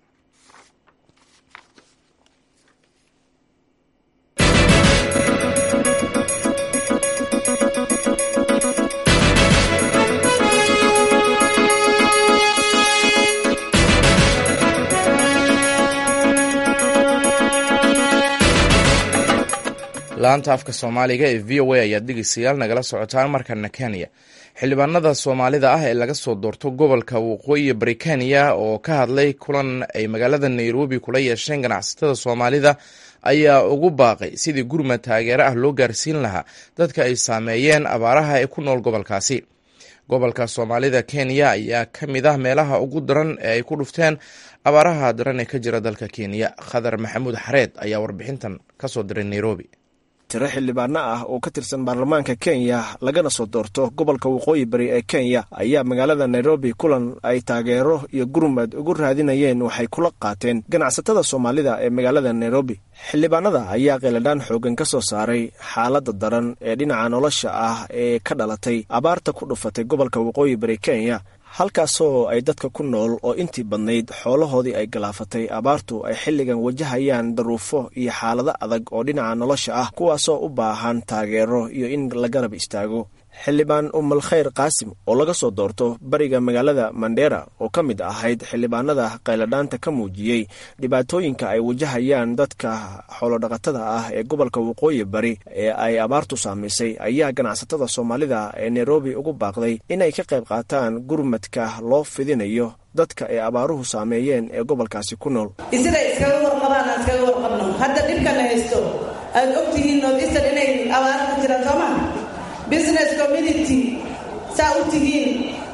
laanta afka soomaaliga ee v o a ayaad dhegeystayaal nagala socotaan markana kenya xildhibaanada soomaalida ah ee laga soo doorto gobolka waqooyi bari kenya oo ka hadlay kulan ay magaalada nairobi kula yeesheen ganacsatada soomaalida ayaa ugu baaqay sidii gurmad taageero ah loo gaarsiin lahaa dadka ay saameeyeen abaaraha ee ku nool gobolkaasi gobolka soomaalida kenya ayaa ka mid ah meelaha ugu daran ee ay ku dhufteen abaaraha daran ee ka jira dalka kenya khadar maxamuud xareed ayaa warbixintan kasoo diray nairobi tiro xildhibaano ah oo ka tirsan baarlamaanka kenya lagana soo doorto gobolka waqooyi bari ee kenya ayaa magaalada nairobi kulan ay taageero iyo gurmad ugu raadinayeen waxay kula qaateen ganacsatada soomaalida ee magaalada nairobi xildhibaanada ayaa qeeladhaan xoogan ka soo saaray xaaladda daran ee dhinaca nolosha ah ee ka dhalatay abaarta ku dhufatay gobolka waqooyi bari kenya halkaasoo ay dadka ku nool oo intii badnayd xoolahoodii ay galaafatay abaartu ay xilligan wajahayaan daruufo iyo xaalado adag oo dhinaca nolosha ah kuwaasoo u baahan taageero iyo in la garab istaago xildhibaan umal khayr qaasim oo laga soo doorto bariga magaalada mandheera oo ka mid ahayd xildhibaanada qayladhaanta ka muujiyey dhibaatooyinka ay wajahayaan dadka xoolodhaqatada ah ee gobolka waqooyi bari ee ay abaartu saamaysay ayaa ganacsatada soomaalida ee nairobi ugu baaqday inay ka qayb qaataan gurmadka loo fidinayo dadka ay abaaruhu saameeyeen ee gobolkaasi ku nool siday iskaga warqabaan aan iskaga warqabno hadda dhibkana haysto aad ogtihiin northeastern inay abaaro ka jiraan soo maa business community saa u tihiin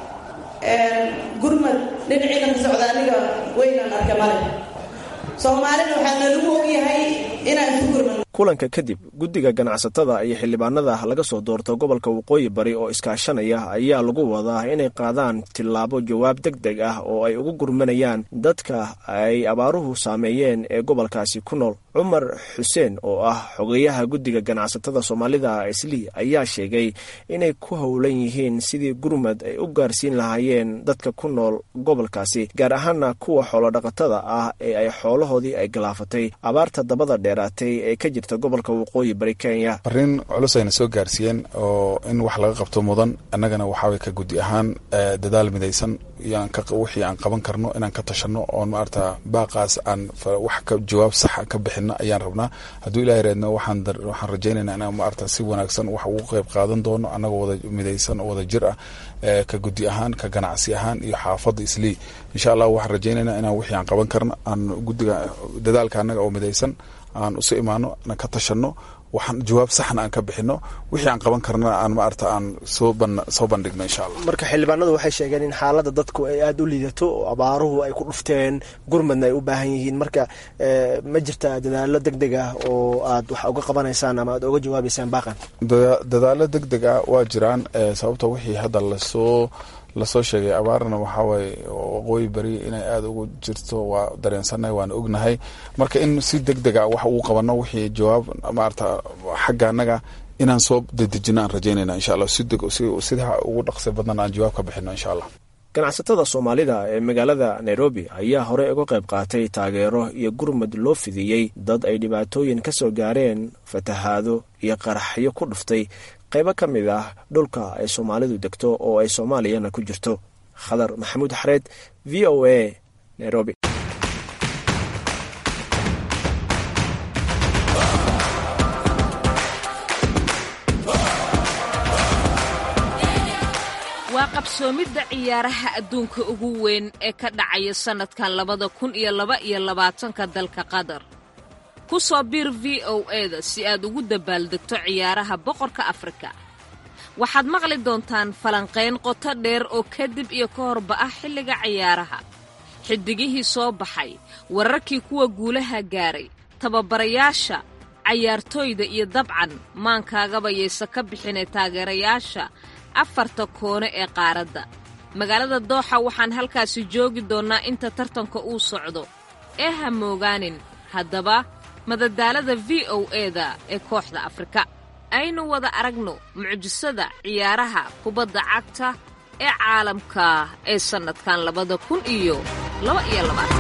gurmad dhinaciina ka socda aniga weynaan arka male soomaalina waxaa nalagu ogyahay inaan isu gurmad kulanka kadib guddiga ganacsatada iyo xildhibaanada laga soo doorto gobolka waqooyi bari oo iskaashanaya ayaa lagu wadaa inay qaadaan tillaabo jawaab deg deg ah oo ay ugu gurmanayaan dadka ay abaaruhu saameeyeen ee gobolkaasi ku nool cumar xuseen oo ah xogeyaha guddiga ganacsatada soomaalida islii ayaa sheegay inay ku howlan yihiin sidii gurmad ay u gaarsiin lahaayeen dadka ku nool gobolkaasi gaar ahaana kuwa xoolodhaqatada ah ee ay xoolahoodii ay galaafatay abaarta dabada dheeraatay ee ka jirta gobolka waqooyi bari kenya arrin culus ayna soo gaarsiiyeen oo in wax laga qabto mudan annagana waxaaway ka guddi ahaan dadaal midaysan wixii aan qaban karno inaan ka tashano oon maarata baaqaas aan wax ka jawaab saxa ka bixino ayaan rabnaa hadduu ilahay reedno waxaan rajaynayna inaan maarata si wanaagsan wax ugu qayb qaadan doono annagoo wada midaysan oo wada jir ah ka guddi ahaan ka ganacsi ahaan iyo xaafadda islii insha allah waxaan rajaynayna inaan wixii aan qaban karno aan guddiga dadaalka annaga oo midaysan aan usu imaano aan ka tashano waxaan jawaab saxna aan ka bixino wixii aan qaban karna aan maarata aan soo bandhigno insha allah marka xildhibaanadu waxay sheegeen in xaaladda dadku ay aada u liidato oo abaaruhu ay ku dhufteen gurmadna ay u baahan yihiin marka ma jirta dadaalo deg deg ah oo aad wax uga qabanaysaan ama aad uga jawaabaysaan baaqan dadaalo deg deg ah waa jiraan sababta wixii hadda lasoo lasoo sheegay abaarna waxawaaye waqooyi beri inay aada ugu jirto waa dareensannahay waana ognahay marka in si deg deg a wax ugu qabano wixii jawaab maarata xagga annaga inaan soo dedejino aan rajaynayna insha allah sida ugu dhaqsi badan aan jawaab ka bixino insha allah ganacsatada soomaalida ee magaalada nairobi ayaa horey uga qayb qaatay taageero iyo gurmad loo fidiyey dad ay dhibaatooyin ka soo gaareen fatahaado iyo qaraxyo ku dhuftay qaybo ka mid ah dhulka ay soomaalidu degto oo ay soomaaliyana ku jirto khadar maxamuud xareed v o a nairobi waa qabsoomidda ciyaaraha adduunka ugu weyn ee ka dhacaya sannadkan labada kun iyo laba iyo labaatanka dalka qatar ku soo biir v o eda si aad ugu dabaaldegto ciyaaraha boqorka afrika waxaad maqli doontaan falanqayn qoto dheer oo kadib iyo ka horba ah xilliga ciyaaraha xiddigihii soo baxay wararkii kuwa guulaha gaaray tababarayaasha cayaartooyda iyo dabcan maankaagaba yaysa ka bixinay taageerayaasha afarta koone ee qaaradda magaalada dooxa waxaan halkaasi joogi doonnaa inta tartanka uu socdo ee ha moogaanin haddaba madadaalada v o eda ee kooxda afrika aynu wada aragno mucjisada ciyaaraha kubadda cagta ee caalamka ee sannadkan labada kun iyo laba iyo labaatan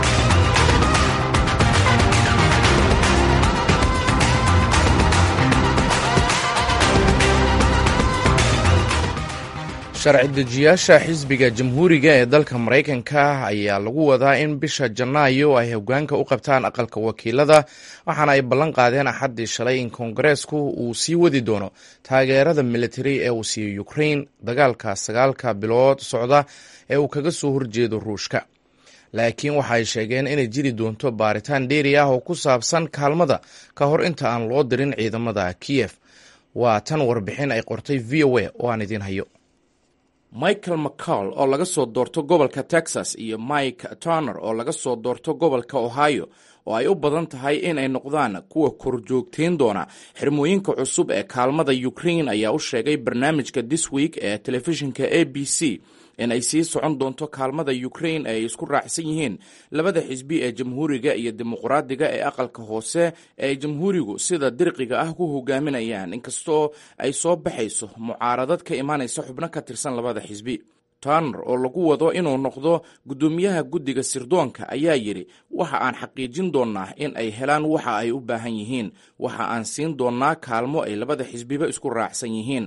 sharci dejiyaasha xisbiga jamhuuriga ee dalka maraykanka ayaa lagu wadaa in bisha janaayo ay hoggaanka u qabtaan aqalka wakiilada waxaana ay ballan qaadeen axaddii shalay in koongareesku uu sii wadi doono taageerada militari ee uu siiyo ukrain dagaalka sagaalka bilood socda ee uu kaga soo horjeedo ruushka laakiin waxa ay sheegeen inay jiri doonto baaritaan dheeri ah oo ku saabsan kaalmada ka hor inta aan loo dirin ciidamada kiyef waa tan warbixin ay qortay v o a oo aan idiin hayo michael mccall oo laga soo doorto gobolka texas iyo mike turner oo laga soo doorto gobolka ohio oo ay u badan tahay inay noqdaan kuwa korjoogteyn doona xirmooyinka cusub ee kaalmada ukrain ayaa u sheegay barnaamijka this week ee telefishinka a b c in ay sii socon doonto kaalmada ukrain ee ay isku raacsan yihiin labada xisbi ee jamhuuriga iyo dimuqraadiga ee aqalka hoose ee ay jamhuurigu sida dirqiga ah ku hogaaminayaan inkastoo ay soo baxayso mucaaradad ka imaanaysa xubno ka tirsan labada xisbi turner oo lagu wado inuu noqdo guddoomiyaha guddiga sirdoonka ayaa yidhi waxa aan xaqiijin doonnaa in ay helaan waxa ay u baahan yihiin waxa aan siin doonnaa kaalmo ay labada xisbiba isku raacsan yihiin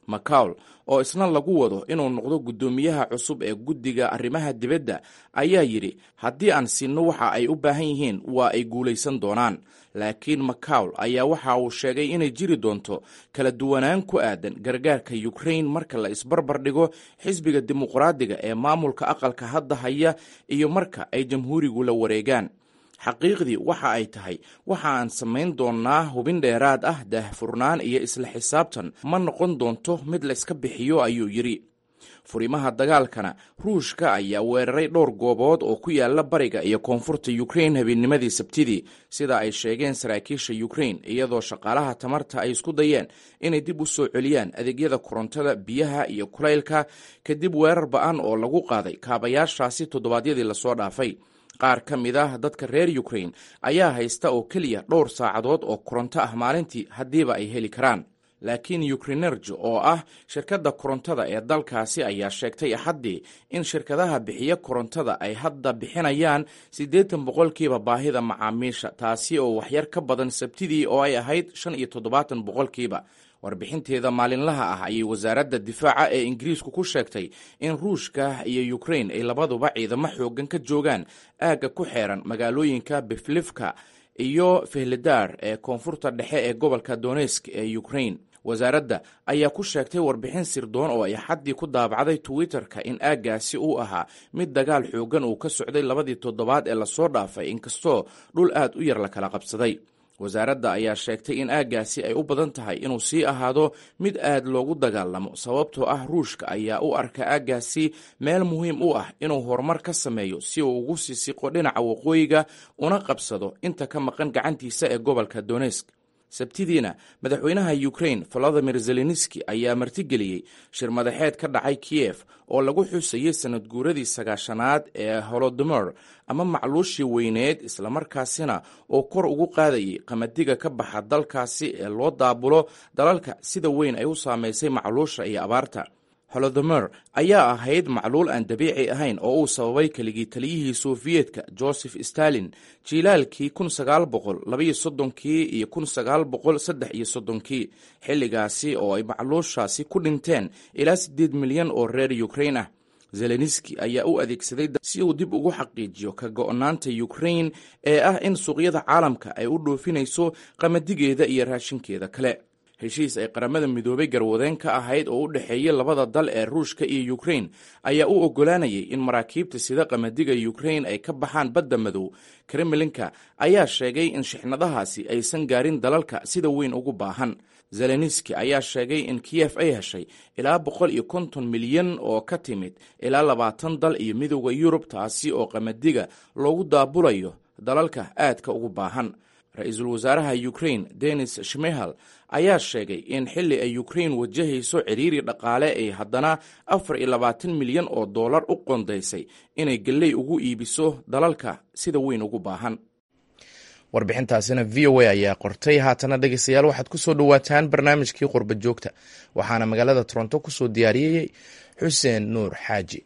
macaul oo isna lagu wado inuu noqdo guddoomiyaha cusub ee guddiga arrimaha dibadda ayaa yidhi haddii aan sinno waxa ay u baahan yihiin waa ay guulaysan doonaan laakiin macaul ayaa waxa uu sheegay inay jiri doonto kala duwanaan ku aadan gargaarka ukrain marka la isbarbar dhigo xisbiga dimuqraadiga ee maamulka aqalka hadda haya iyo marka ay jamhuurigu la wareegaan xaqiiqdii waxa ay tahay waxa aan samayn doonnaa hubin dheeraad ah daahfurnaan iyo isla xisaabtan ma noqon doonto mid la iska bixiyo ayuu yidhi furimaha dagaalkana ruushka ayaa weeraray dhowr goobood oo ku yaala bariga iyo koonfurta ukrain habeennimadii sabtidii sida ay sheegeen saraakiisha ukrain iyadoo shaqaalaha tamarta ay isku dayeen inay dib u soo celiyaan adeegyada korontada biyaha iyo kulaylka kadib weerar ba-an oo lagu qaaday kaabayaashaasi toddobaadyadii lasoo dhaafay qaar ka mid ah dadka reer ukrain ayaa haysta oo keliya dhowr saacadood oo koronto ah maalintii haddiiba ay heli karaan laakiin ukrinerg oo ah shirkadda korontada ee dalkaasi ayaa sheegtay axaddii in shirkadaha bixiya korontada ay hadda bixinayaan siddeetan boqolkiiba baahida macaamiisha taasi oo waxyar ka badan sabtidii oo ay ahayd shan iyo toddobaatan boqolkiiba warbixinteeda maalinlaha ah ayay wasaaradda difaaca ee ingiriisku ku sheegtay in ruushka iyo ukrain ay labaduba ciidamo xoogan ka joogaan aagga ku xeeran magaalooyinka biflifka iyo fehledar ee koonfurta dhexe ee gobolka donesk ee ukrain wasaaradda ayaa ku sheegtay warbixin sirdoon oo ay xaddii ku daabacday twitter-ka in aaggaasi uu ahaa mid dagaal xoogan uu ka socday labadii toddobaad ee lasoo dhaafay inkastoo dhul aad u yar la kala qabsaday wasaaradda ayaa sheegtay in aaggaasi ay u badan tahay inuu sii ahaado mid aad loogu dagaalamo sababtoo ah ruushka ayaa u arka aaggaasi meel muhiim u ah inuu horumar ka sameeyo si uu ugu sisiqo dhinaca waqooyiga una qabsado inta ka maqan gacantiisa ee gobolka donesk sabtidiina madaxweynaha ukrain volodimir zelenski ayaa martigeliyey shir madaxeed ka dhacay kiyef oo lagu xusayey sanad guuradii sagaashanaad ee holodomor ama macluushii weyneed islamarkaasina oo kor ugu qaadayay qamadiga ka baxa dalkaasi ee loo daabulo dalalka sida weyn ay u saameysay macluusha iyo abaarta holodomer ayaa ahayd macluul aan dabiici ahayn oo uu sababay keligii taliyihii sofiyeetka joseph stalin jiilaalkii kun sagaal boqol labaiyo soddonkii iyo kun sagaal boqol saddex iyo soddonkii xilligaasi oo ay macluushaasi ku dhinteen ilaa siddeed milyan oo reer ukrain ah zelenski ayaa u adeegsaday si uu dib ugu xaqiijiyo ka go-naanta ukrain ee ah in suuqyada caalamka ay u dhoofinayso qamadigeeda iyo raashinkeeda kale heshiis ay qaramada midoobay garwadeen ka ahayd oo u dhexeeya labada dal ee ruushka iyo ukrain ayaa u oggolaanayay in maraakiibta sida qamadiga ukrain ay ka baxaan badda madow kremlinka ayaa sheegay in shixnadahaasi aysan gaarin dalalka sida weyn ugu baahan zelenski ayaa sheegay in kiyef ay heshay ilaa boqol iyo konton milyan oo ka timid ilaa labaatan dal iyo midooda yurub taasi oo qamadiga loogu daabulayo dalalka aadka ugu baahan ra-iisul wasaaraha ukrain denis shmehal ayaa sheegay in xilli ay ukrain wajahayso ciriiri dhaqaale ay haddana afar iyo labaatan milyan oo dollar u qondaysay inay galley ugu iibiso dalalka sida weyn ugu baahan warbixintaasina v o a ayaa qortay haatana dhegeystayaal waxaad ku soo dhowaataan barnaamijkii qurba joogta waxaana magaalada toronto ku soo diyaariyey xuseen nuur xaaji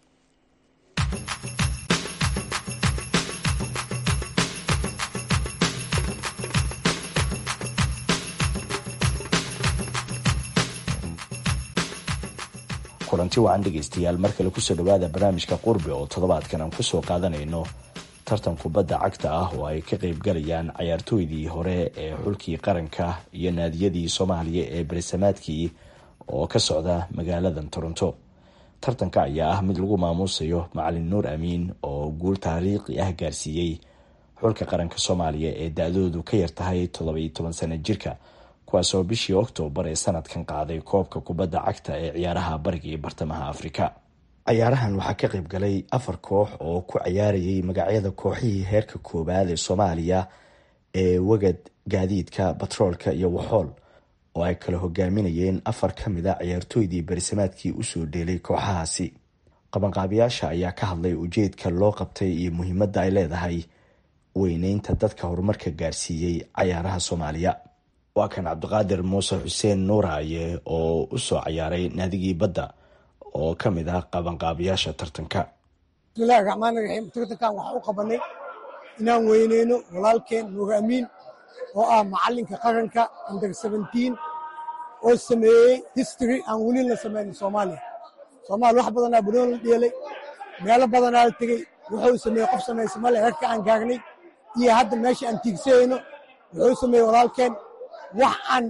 kulanti wacan dhegaystayaal mar kale kusoo dhowaada barnaamijka qurbi oo toddobaadkan aan kusoo qaadanayno tartan kubadda cagta ah oo ay ka qeybgalayaan cayaartooydii hore ee xulkii qaranka iyo naadiyadii soomaaliya ee berisamaadkii oo ka socda magaaladan toronto tartanka ayaa ah mid lagu maamuusayo macalin nuur amiin oo guul taariikhi ah gaarsiiyey xulka qaranka soomaaliya ee da-doodu ka yartahay toddobiyo toban sano jirka kuwaasoo bishii oktoobar ee sanadkan qaaday koobka kubadda cagta ee ciyaaraha bariga iyo bartamaha afrika cayaarahan waxaa ka qayb galay afar koox oo ku cayaarayay magacyada kooxihii heerka koowaad ee soomaaliya ee wagad gaadiidka batroolka iyo waxool oo ay kala hogaaminayeen afar ka mid a ciyaartooydii berisamaadkii usoo dheelay kooxahaasi qabanqaabiyaasha ayaa ka hadlay ujeedka loo qabtay iyo muhiimadda ay leedahay weyneynta dadka horumarka gaarsiiyey cayaaraha soomaaliya waa kan cabdiqaadir muuse xuseen nuuraaye oo usoo cayaaray naadigii badda oo ka mid ah qabanqaabiyaasha tartanka bismillahi raxmaan iraxiim tartankan waxaa u qabanay inaan weyneyno walaalkeen nuur amiin oo ah macalinka qaranka under seventeen oo sameeyey history aan weli la samaynin soomaaliya soomaaliya wax badanaa bunoon la dheelay meelo badanaa la tegey wuxuu sameeyey qof samaysa male herka aan gaagnay iyo hadda meesha aan tiigsayno wuxuu sameeyey walaalkeen wax aan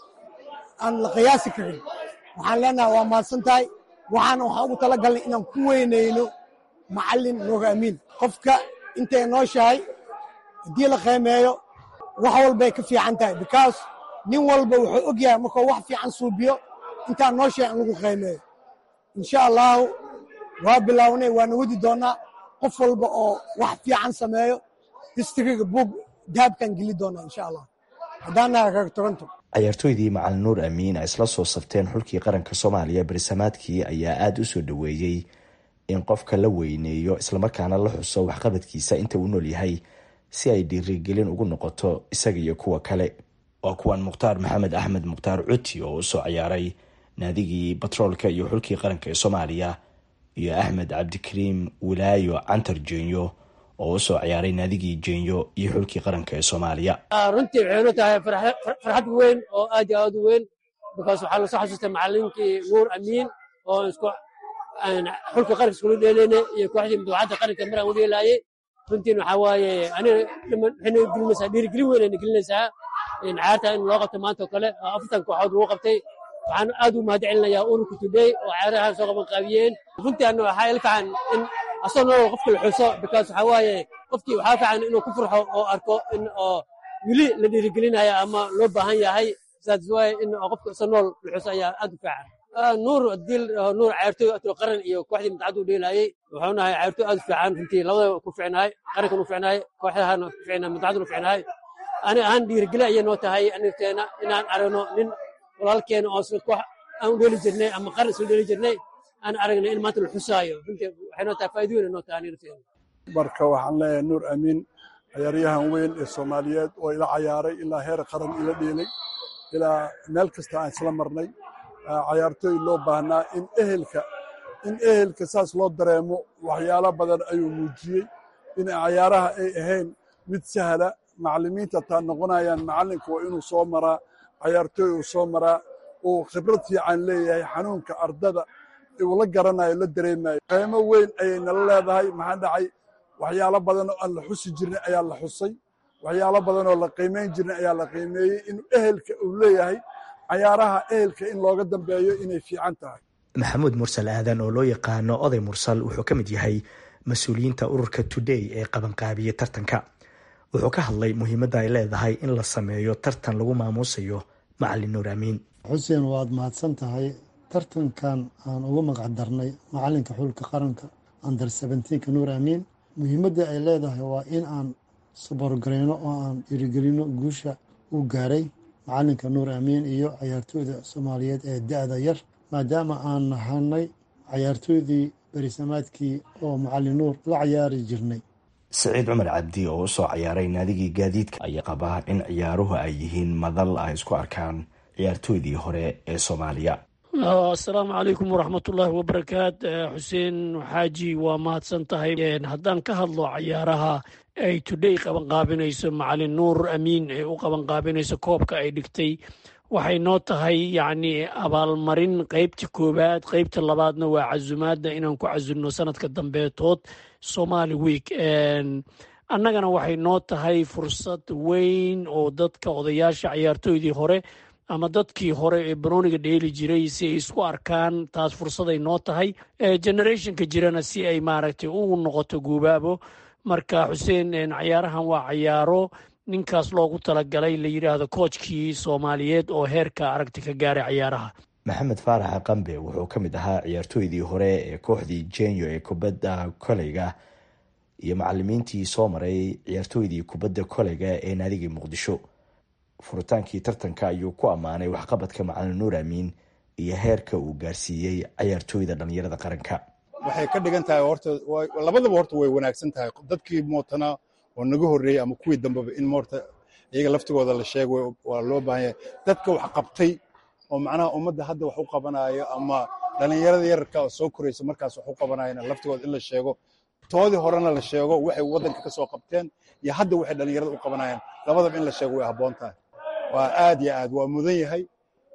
aan la qiyaasi karin waxaan leenahay waa mahadsan tahay waxaana waxaan ugu tala galnay inaan ku weynayno macallin nuur amiin qofka intay nooshahay haddii la qiimeeyo wax walbay ka fiican tahay because nin walba wuxuu og yahay markuu wax fiican suubiyo intaan nooshahay in lagu qiimeeyo insha allahu waa bilaawnay waana wadi doonnaa qof walba oo wax fiican sameeyo histriga buug dahabkaan geli doonnaa insha allah haddaan nahay reer toronto cayaartooydii macalin nuur amiin ay isla soo safteen xulkii qaranka soomaaliya berisamaadkii ayaa aada u soo dhoweeyey in qofka la weyneeyo islamarkaana la xuso waxqabadkiisa inta uu nool yahay si ay dhiirigelin ugu noqoto isaga iyo kuwa kale waa kuwan mukhtaar maxamed axmed mukhtaar cuti oo usoo ciyaaray naadigii batroolka iyo xulkii qaranka ee soomaaliya iyo axmed cabdikariim wilaayo cantar jenyo oo usoo ciyaaray naadigii jenyo iyo xulkii qaranka ee soomaaliya runtii waxay nu tahay farxad weyn oo aad iyo aad u weyn bikaas waxaa lasoo xasuustay macalinkii nuur amiin oo isku xulka qaranka iskula dheeleyna iyo kooxdii madaxadda qaranka maraan u dheelaayey runtiin waxaa waaye aniga waxayna gelinaysaa dhiirigelin weyn ayna gelinaysaa cayaarta in loo qabto maanta oo kale oo afartan kooxood lagu qabtay waxaan aad u mahad celinayaa ururka today oo cayaarahan soo qaban qaabiyeen runtii anna waxaa ila fiican in asoo nool qofka la xuso bikaas waxaa waaye qofkii waxaa fiican inuu ku farxo oo arko in oo weli la dhiirigelinaya ama loo baahan yahay saas waaye in qofka asoo nool la xuso ayaa aad u fiican nuur dil nuur cayaartooy atlo qaran iyo kooxdii mutacaddu dheelaayey wuxuu nahay cayaartooy aad u fiican runtii labadaba ku ficnaay qarankan u ficnaay kooxdahana ku ficnaay mutacaddu u ficnaay ani ahaan dhiirigeli ayay noo tahay anigteena inaan aragno nin walaalkeena oo isla koox aan u dheeli jirnay ama qaran isla dheeli jirnay aan aragnay in maanta la xusaayo runtii waxay noo tahay faa'iido weyn noo tahay anigteena marka waxaan leeyahay nuur amiin cayaaryahan weyn ee soomaaliyeed oo ila cayaaray ilaa heer qaran ila dheelay ilaa meel kasta aan isla marnay cayaartooy loo baahnaa in ehelka in ehelka saas loo dareemo waxyaalo badan ayuu muujiyey in cayaaraha ay ahayn mid sahla macallimiinta taa noqonayaan macallinka waa inuu soo maraa cayaartooy uu soo maraa uu khibrad fiican leeyahay xanuunka ardada uu la garanayo la dareemayo qiimo weyn ayay nala leedahay maxaa dhacay waxyaalo badan oo aan la xusi jirnay ayaa la xusay waxyaalo badan oo la qiimayn jirnay ayaa la qiimeeyey in ehelka uu leeyahay cayaaraha ehelka in looga dambeeyo inay fiican tahay maxamuud mursal aadan oo loo yaqaano oday mursal wuxuu ka mid yahay mas-uuliyiinta ururka today ee qabanqaabiya tartanka wuxuu ka hadlay muhiimadda ay leedahay in la sameeyo tartan lagu maamuusayo macalin nuur amiin xuseen waad mahadsan tahay tartankan aan ugu magac darnay macalinka xulka qaranka under seventeenka nuur amiin muhiimadda ay leedahay waa in aan saborgareyno oo aan dhiirigelino guusha uu gaaray macalinka nuur amiin iyo cayaartooyda soomaaliyeed ee da-da yar maadaama aan nahanay cayaartooydii berisamaadkii oo macalin nuur la cayaari jirnay siciid cumar cabdi oo usoo ciyaaray naadigii gaadiidka ayaa qabaa in ciyaaruhu ay yihiin madal ay isku arkaan ciyaartooydii hore ee soomaaliya asalaamu calaykum waraxmatullaahi wabarakaat xuseen xaaji waa mahadsan tahay haddaan ka hadlo cayaaraha ay today qabanqaabinayso macalin nuur amiin ee u qabanqaabinayso koobka ay dhigtay waxay noo tahay yacni abaalmarin qeybta koowaad qeybta labaadna waa casumaadda inaan ku casunno sanadka dambeetood somali week annagana waxay noo tahay fursad weyn oo dadka odayaasha cayaartooydii hore ama dadkii hore ee banooniga dheeli jiray si ay isku arkaan taas fursaday noo tahay generationka jirana si ay maaragtay u noqoto guubaabo marka xuseen cayaarahan waa cayaaro ninkaas loogu talagalay la yidhaahdo koojkii soomaaliyeed oo heerka aragti ka gaaray cayaaraha maxamed faarax qambe wuxuu ka mid ahaa ciyaartooydii hore ee kooxdii jenyo ee kubadda koleyga iyo macalimiintii soo maray ciyaartooydii kubadda koleyga ee naadigii muqdisho furitaankii tartanka ayuu ku ammaanay waxqabadka macalin nuur amiin iyo heerka uu gaarsiiyey cayaartooyda dhalinyarada qaranka waxay ka dhigan tahay horta labadaba horta way wanaagsan tahay dadkii mootana oo naga horreeyey ama kuwii dambeba in moorta iyaga laftigooda la sheego waa loo baahan yahay dadka wax qabtay oo macnaha ummadda hadda wax u qabanayo ama dhalinyarada yararka oo soo koraysa markaas wax u qabanayana laftigooda in la sheego toodii horena la sheego waxay waddanka ka soo qabteen iyo hadda waxay dhalinyarada u qabanayaan labadaba in la sheego way habboon tahay waa aad iyo aad waa mudan yahay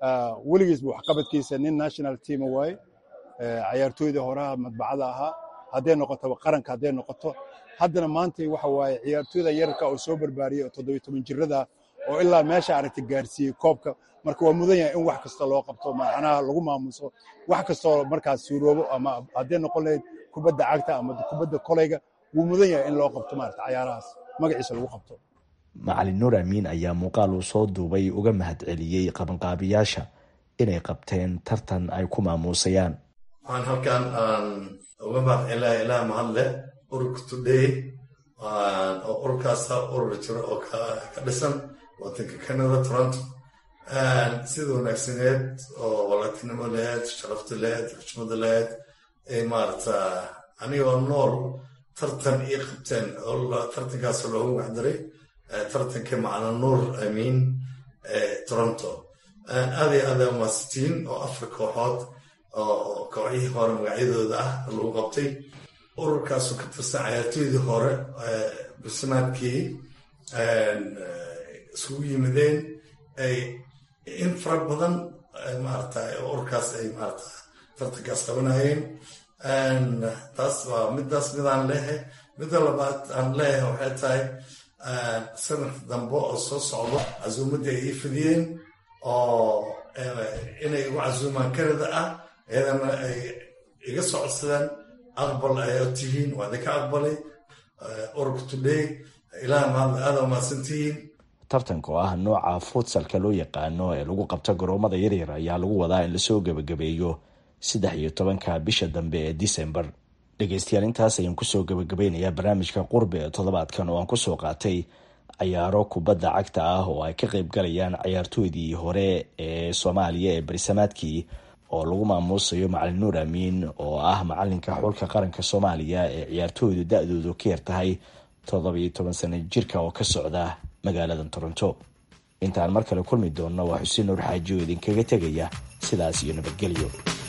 weligiisba waxqabadkiisa nin national teama waaye cayaartooydii horaha madbacada ahaa hadday noqoto qaranka hadday noqoto haddana maanta waxa waaye ciyaartooyda yararka oo soo barbaariyey oo toddobiyo toban jirada oo ilaa meesha aragta gaarsiiyey koobka marka waa mudan yahay in wax kasta loo qabto macnaha lagu maamuso wax kastoo markaas suuroobo ama hadday noqon lahayd kubadda cagta ama kubadda koleyga wuu mudan yahay in loo qabto maarata cayaarahaas magaciisa lagu qabto macalin nuur amiin ayaa muuqaal uu soo duubay uga mahad celiyey qabanqaabiyaasha inay qabteen tartan ay ku maamuusayaan waxaan halkan aan uga mahad celinayaa ilaah mahad leh ururka today oo ururkaasa urur jiro oo ka dhisan wadanka canada toronto sida wanaagsaneed oo walaatinimo laheyd sharafta laheyd xushmada laheyd ee maarata anigoo nool tartan ii qabteen tartankaas loogu waxdaray tartanka macna nuur amiin ee toronto aad iyo aad maasitiin oo afar kooxood oo kooxihii hore magacyadooda ah lagu qabtay ururkaasoo ka tirsan cayaartooydii hore bismaadkii isugu yimideen ay in fara badan maarata ururkaas ay maarata tartankaas qabanayeen taas waa midaas midaan leehay midda labaad aan leeyahay waxay tahay sanadka dambe oo soo socdo casuumaddii ay ii fidiyeen oo inay ugu casuumaan canada ah iyadana ay iga socodsadaan aqbal ay tihiin waa idinka aqbalay ururka today ilaah mahad aada mahadsantihiin tartanka oo ah nooca futsalka loo yaqaano ee lagu qabto garoomada yaryar ayaa lagu wadaa in lasoo gebagabeeyo saddex iyo tobanka bisha dambe ee december dhegeystayaal intaas ayaan kusoo gebagabeynayaa barnaamijka qurbe ee toddobaadkan oo aan kusoo qaatay cayaaro kubadda cagta ah oo ay ka qeyb galayaan cayaartooydii hore ee soomaaliya ee barisamaadkii oo lagu maamuusayo macalin nuur amiin oo ah macalinka xulka qaranka soomaaliya ee ciyaartooydu da-doodu ka yar tahay toddobiyo toban sano jirka oo ka socda magaalada toronto intaan mar kale kulmi doonno waa xuseen nuur xaaji oo idinkaga tegaya sidaas iyo nabadgelyo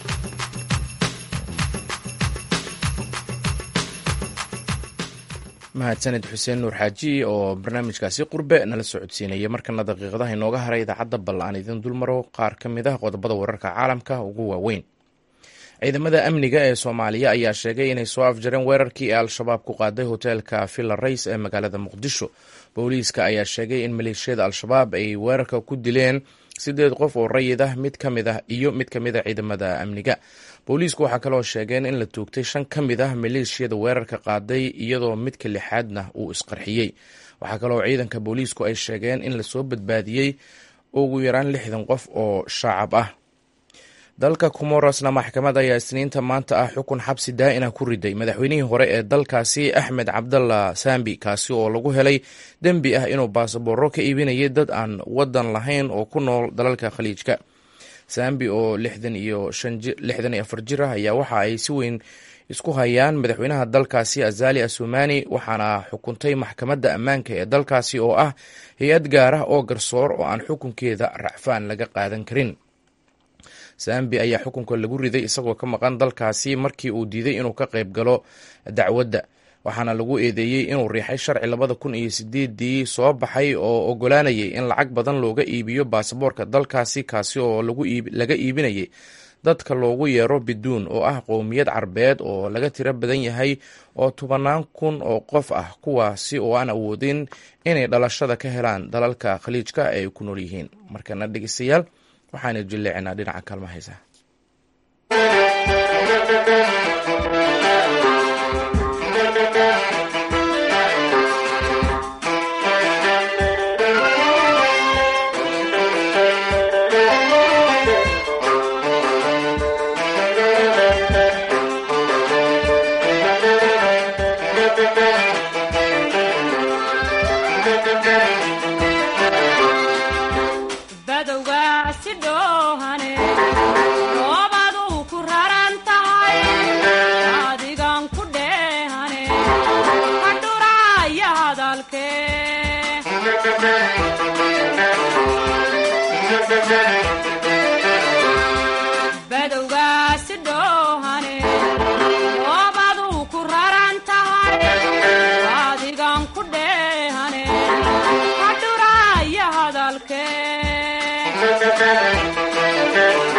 mahadsaned xuseen nuur xaaji oo barnaamijkaasi qurbe nala soo codsiinaya markana daqiiqadaha inooga haray idaacadda bal aan idin dulmaro qaar ka mid ah qodobada wararka caalamka ugu waaweyn ciidamada amniga ee soomaaliya ayaa sheegay inay soo afjareen weerarkii ee al-shabaab ku qaaday hoteelka villa rays ee magaalada muqdisho booliiska ayaa sheegay in maleeshiyada al-shabaab ay weerarka ku dileen sideed qof oo rayid ah mid ka mid ah iyo mid ka mid a ciidamada amniga booliisku waxaa kaloo sheegeen in la toogtay shan ka mid ah maleeshiyada weerarka qaaday iyadoo midka lixaadna uu isqarxiyey waxaa kaloo ciidanka booliisku ay sheegeen in lasoo badbaadiyey ugu yaraan lixdan qof oo shacab ah dalka comorosna maxkamad ayaa isniinta maanta ah xukun xabsi daa'ina ku riday madaxweynihii hore ee dalkaasi axmed cabdalla sambi kaasi oo lagu helay dembi ah inuu baasabooro ka iibinayay dad aan wadan lahayn oo ku nool dalalka khaliijka sambi oo lixdan iyo afar jir ah ayaa waxa ay si weyn isku hayaan madaxweynaha dalkaasi azali asumani waxaana xukuntay maxkamadda ammaanka ee dalkaasi oo ah hay-ad gaar ah oo garsoor oo aan xukunkeeda racfaan laga qaadan karin sambi ayaa xukunka lagu riday isagoo ka maqan dalkaasi markii uu diiday inuu ka qayb galo dacwadda waxaana lagu eedeeyey inuu riixay sharci labada kun iyo sideedii soo baxay oo ogolaanayay in lacag badan looga iibiyo baasaboorka dalkaasi kaasi oo laga iibinayay dadka loogu yeero biduun oo ah qowmiyad carbeed oo laga tiro badan yahay oo tobanaan kun oo qof ah kuwaasi oo aan awoodin inay dhalashada ka helaan dalalka khaliijka ay ku nool yihiin markana dhegeystayaal waxaana jilleecinaa dhinaca kaalma haysa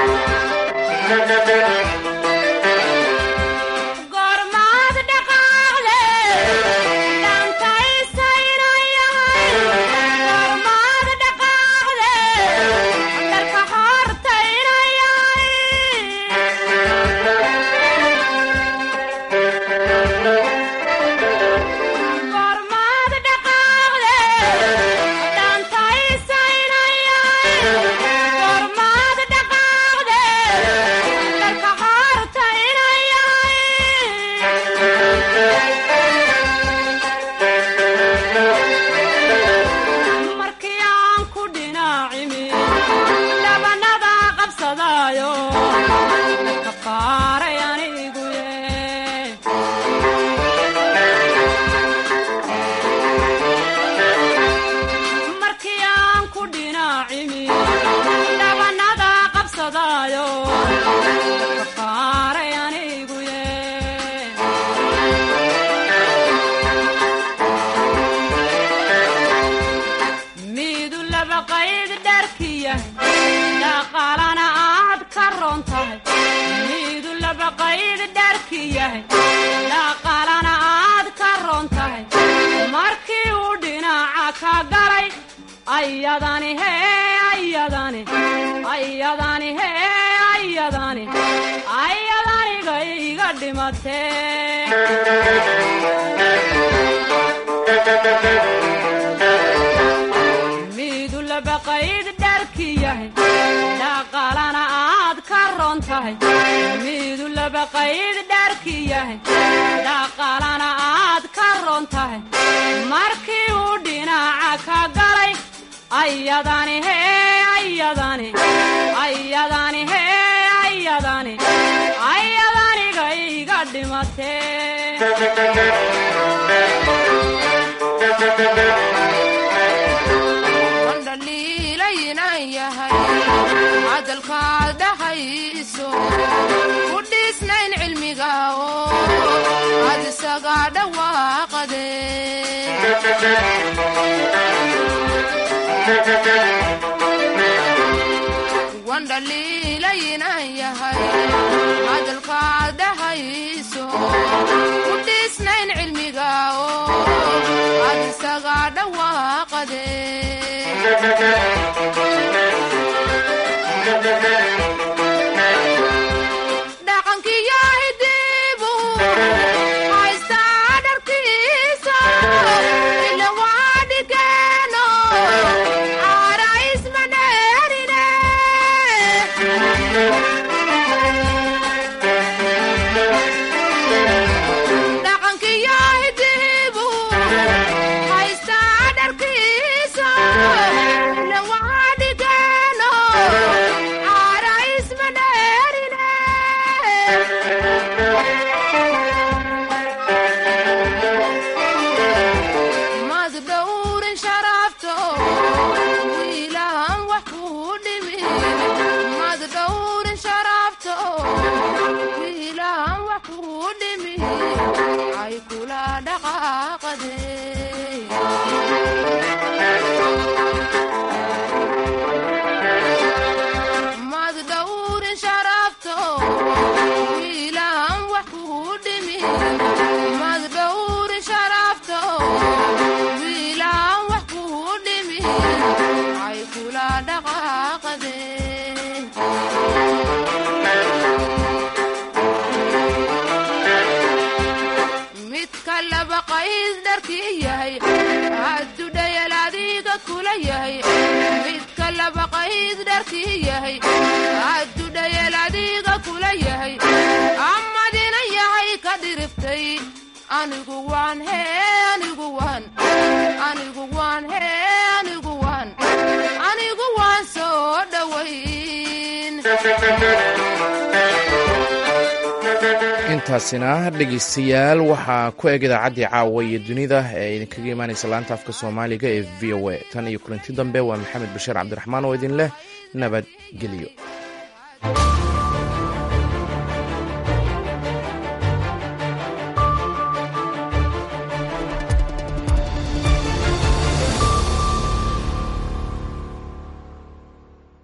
intaasina dhegaystayaal waxaa ku eg idaacaddii caawa iyo dunida ee idinkaga imaanaysa laanta afka soomaaliga ee v o a tan iyo kulanti dambe waa maxamed bashiir cabdiraxmaan oo idin leh nabadgelyo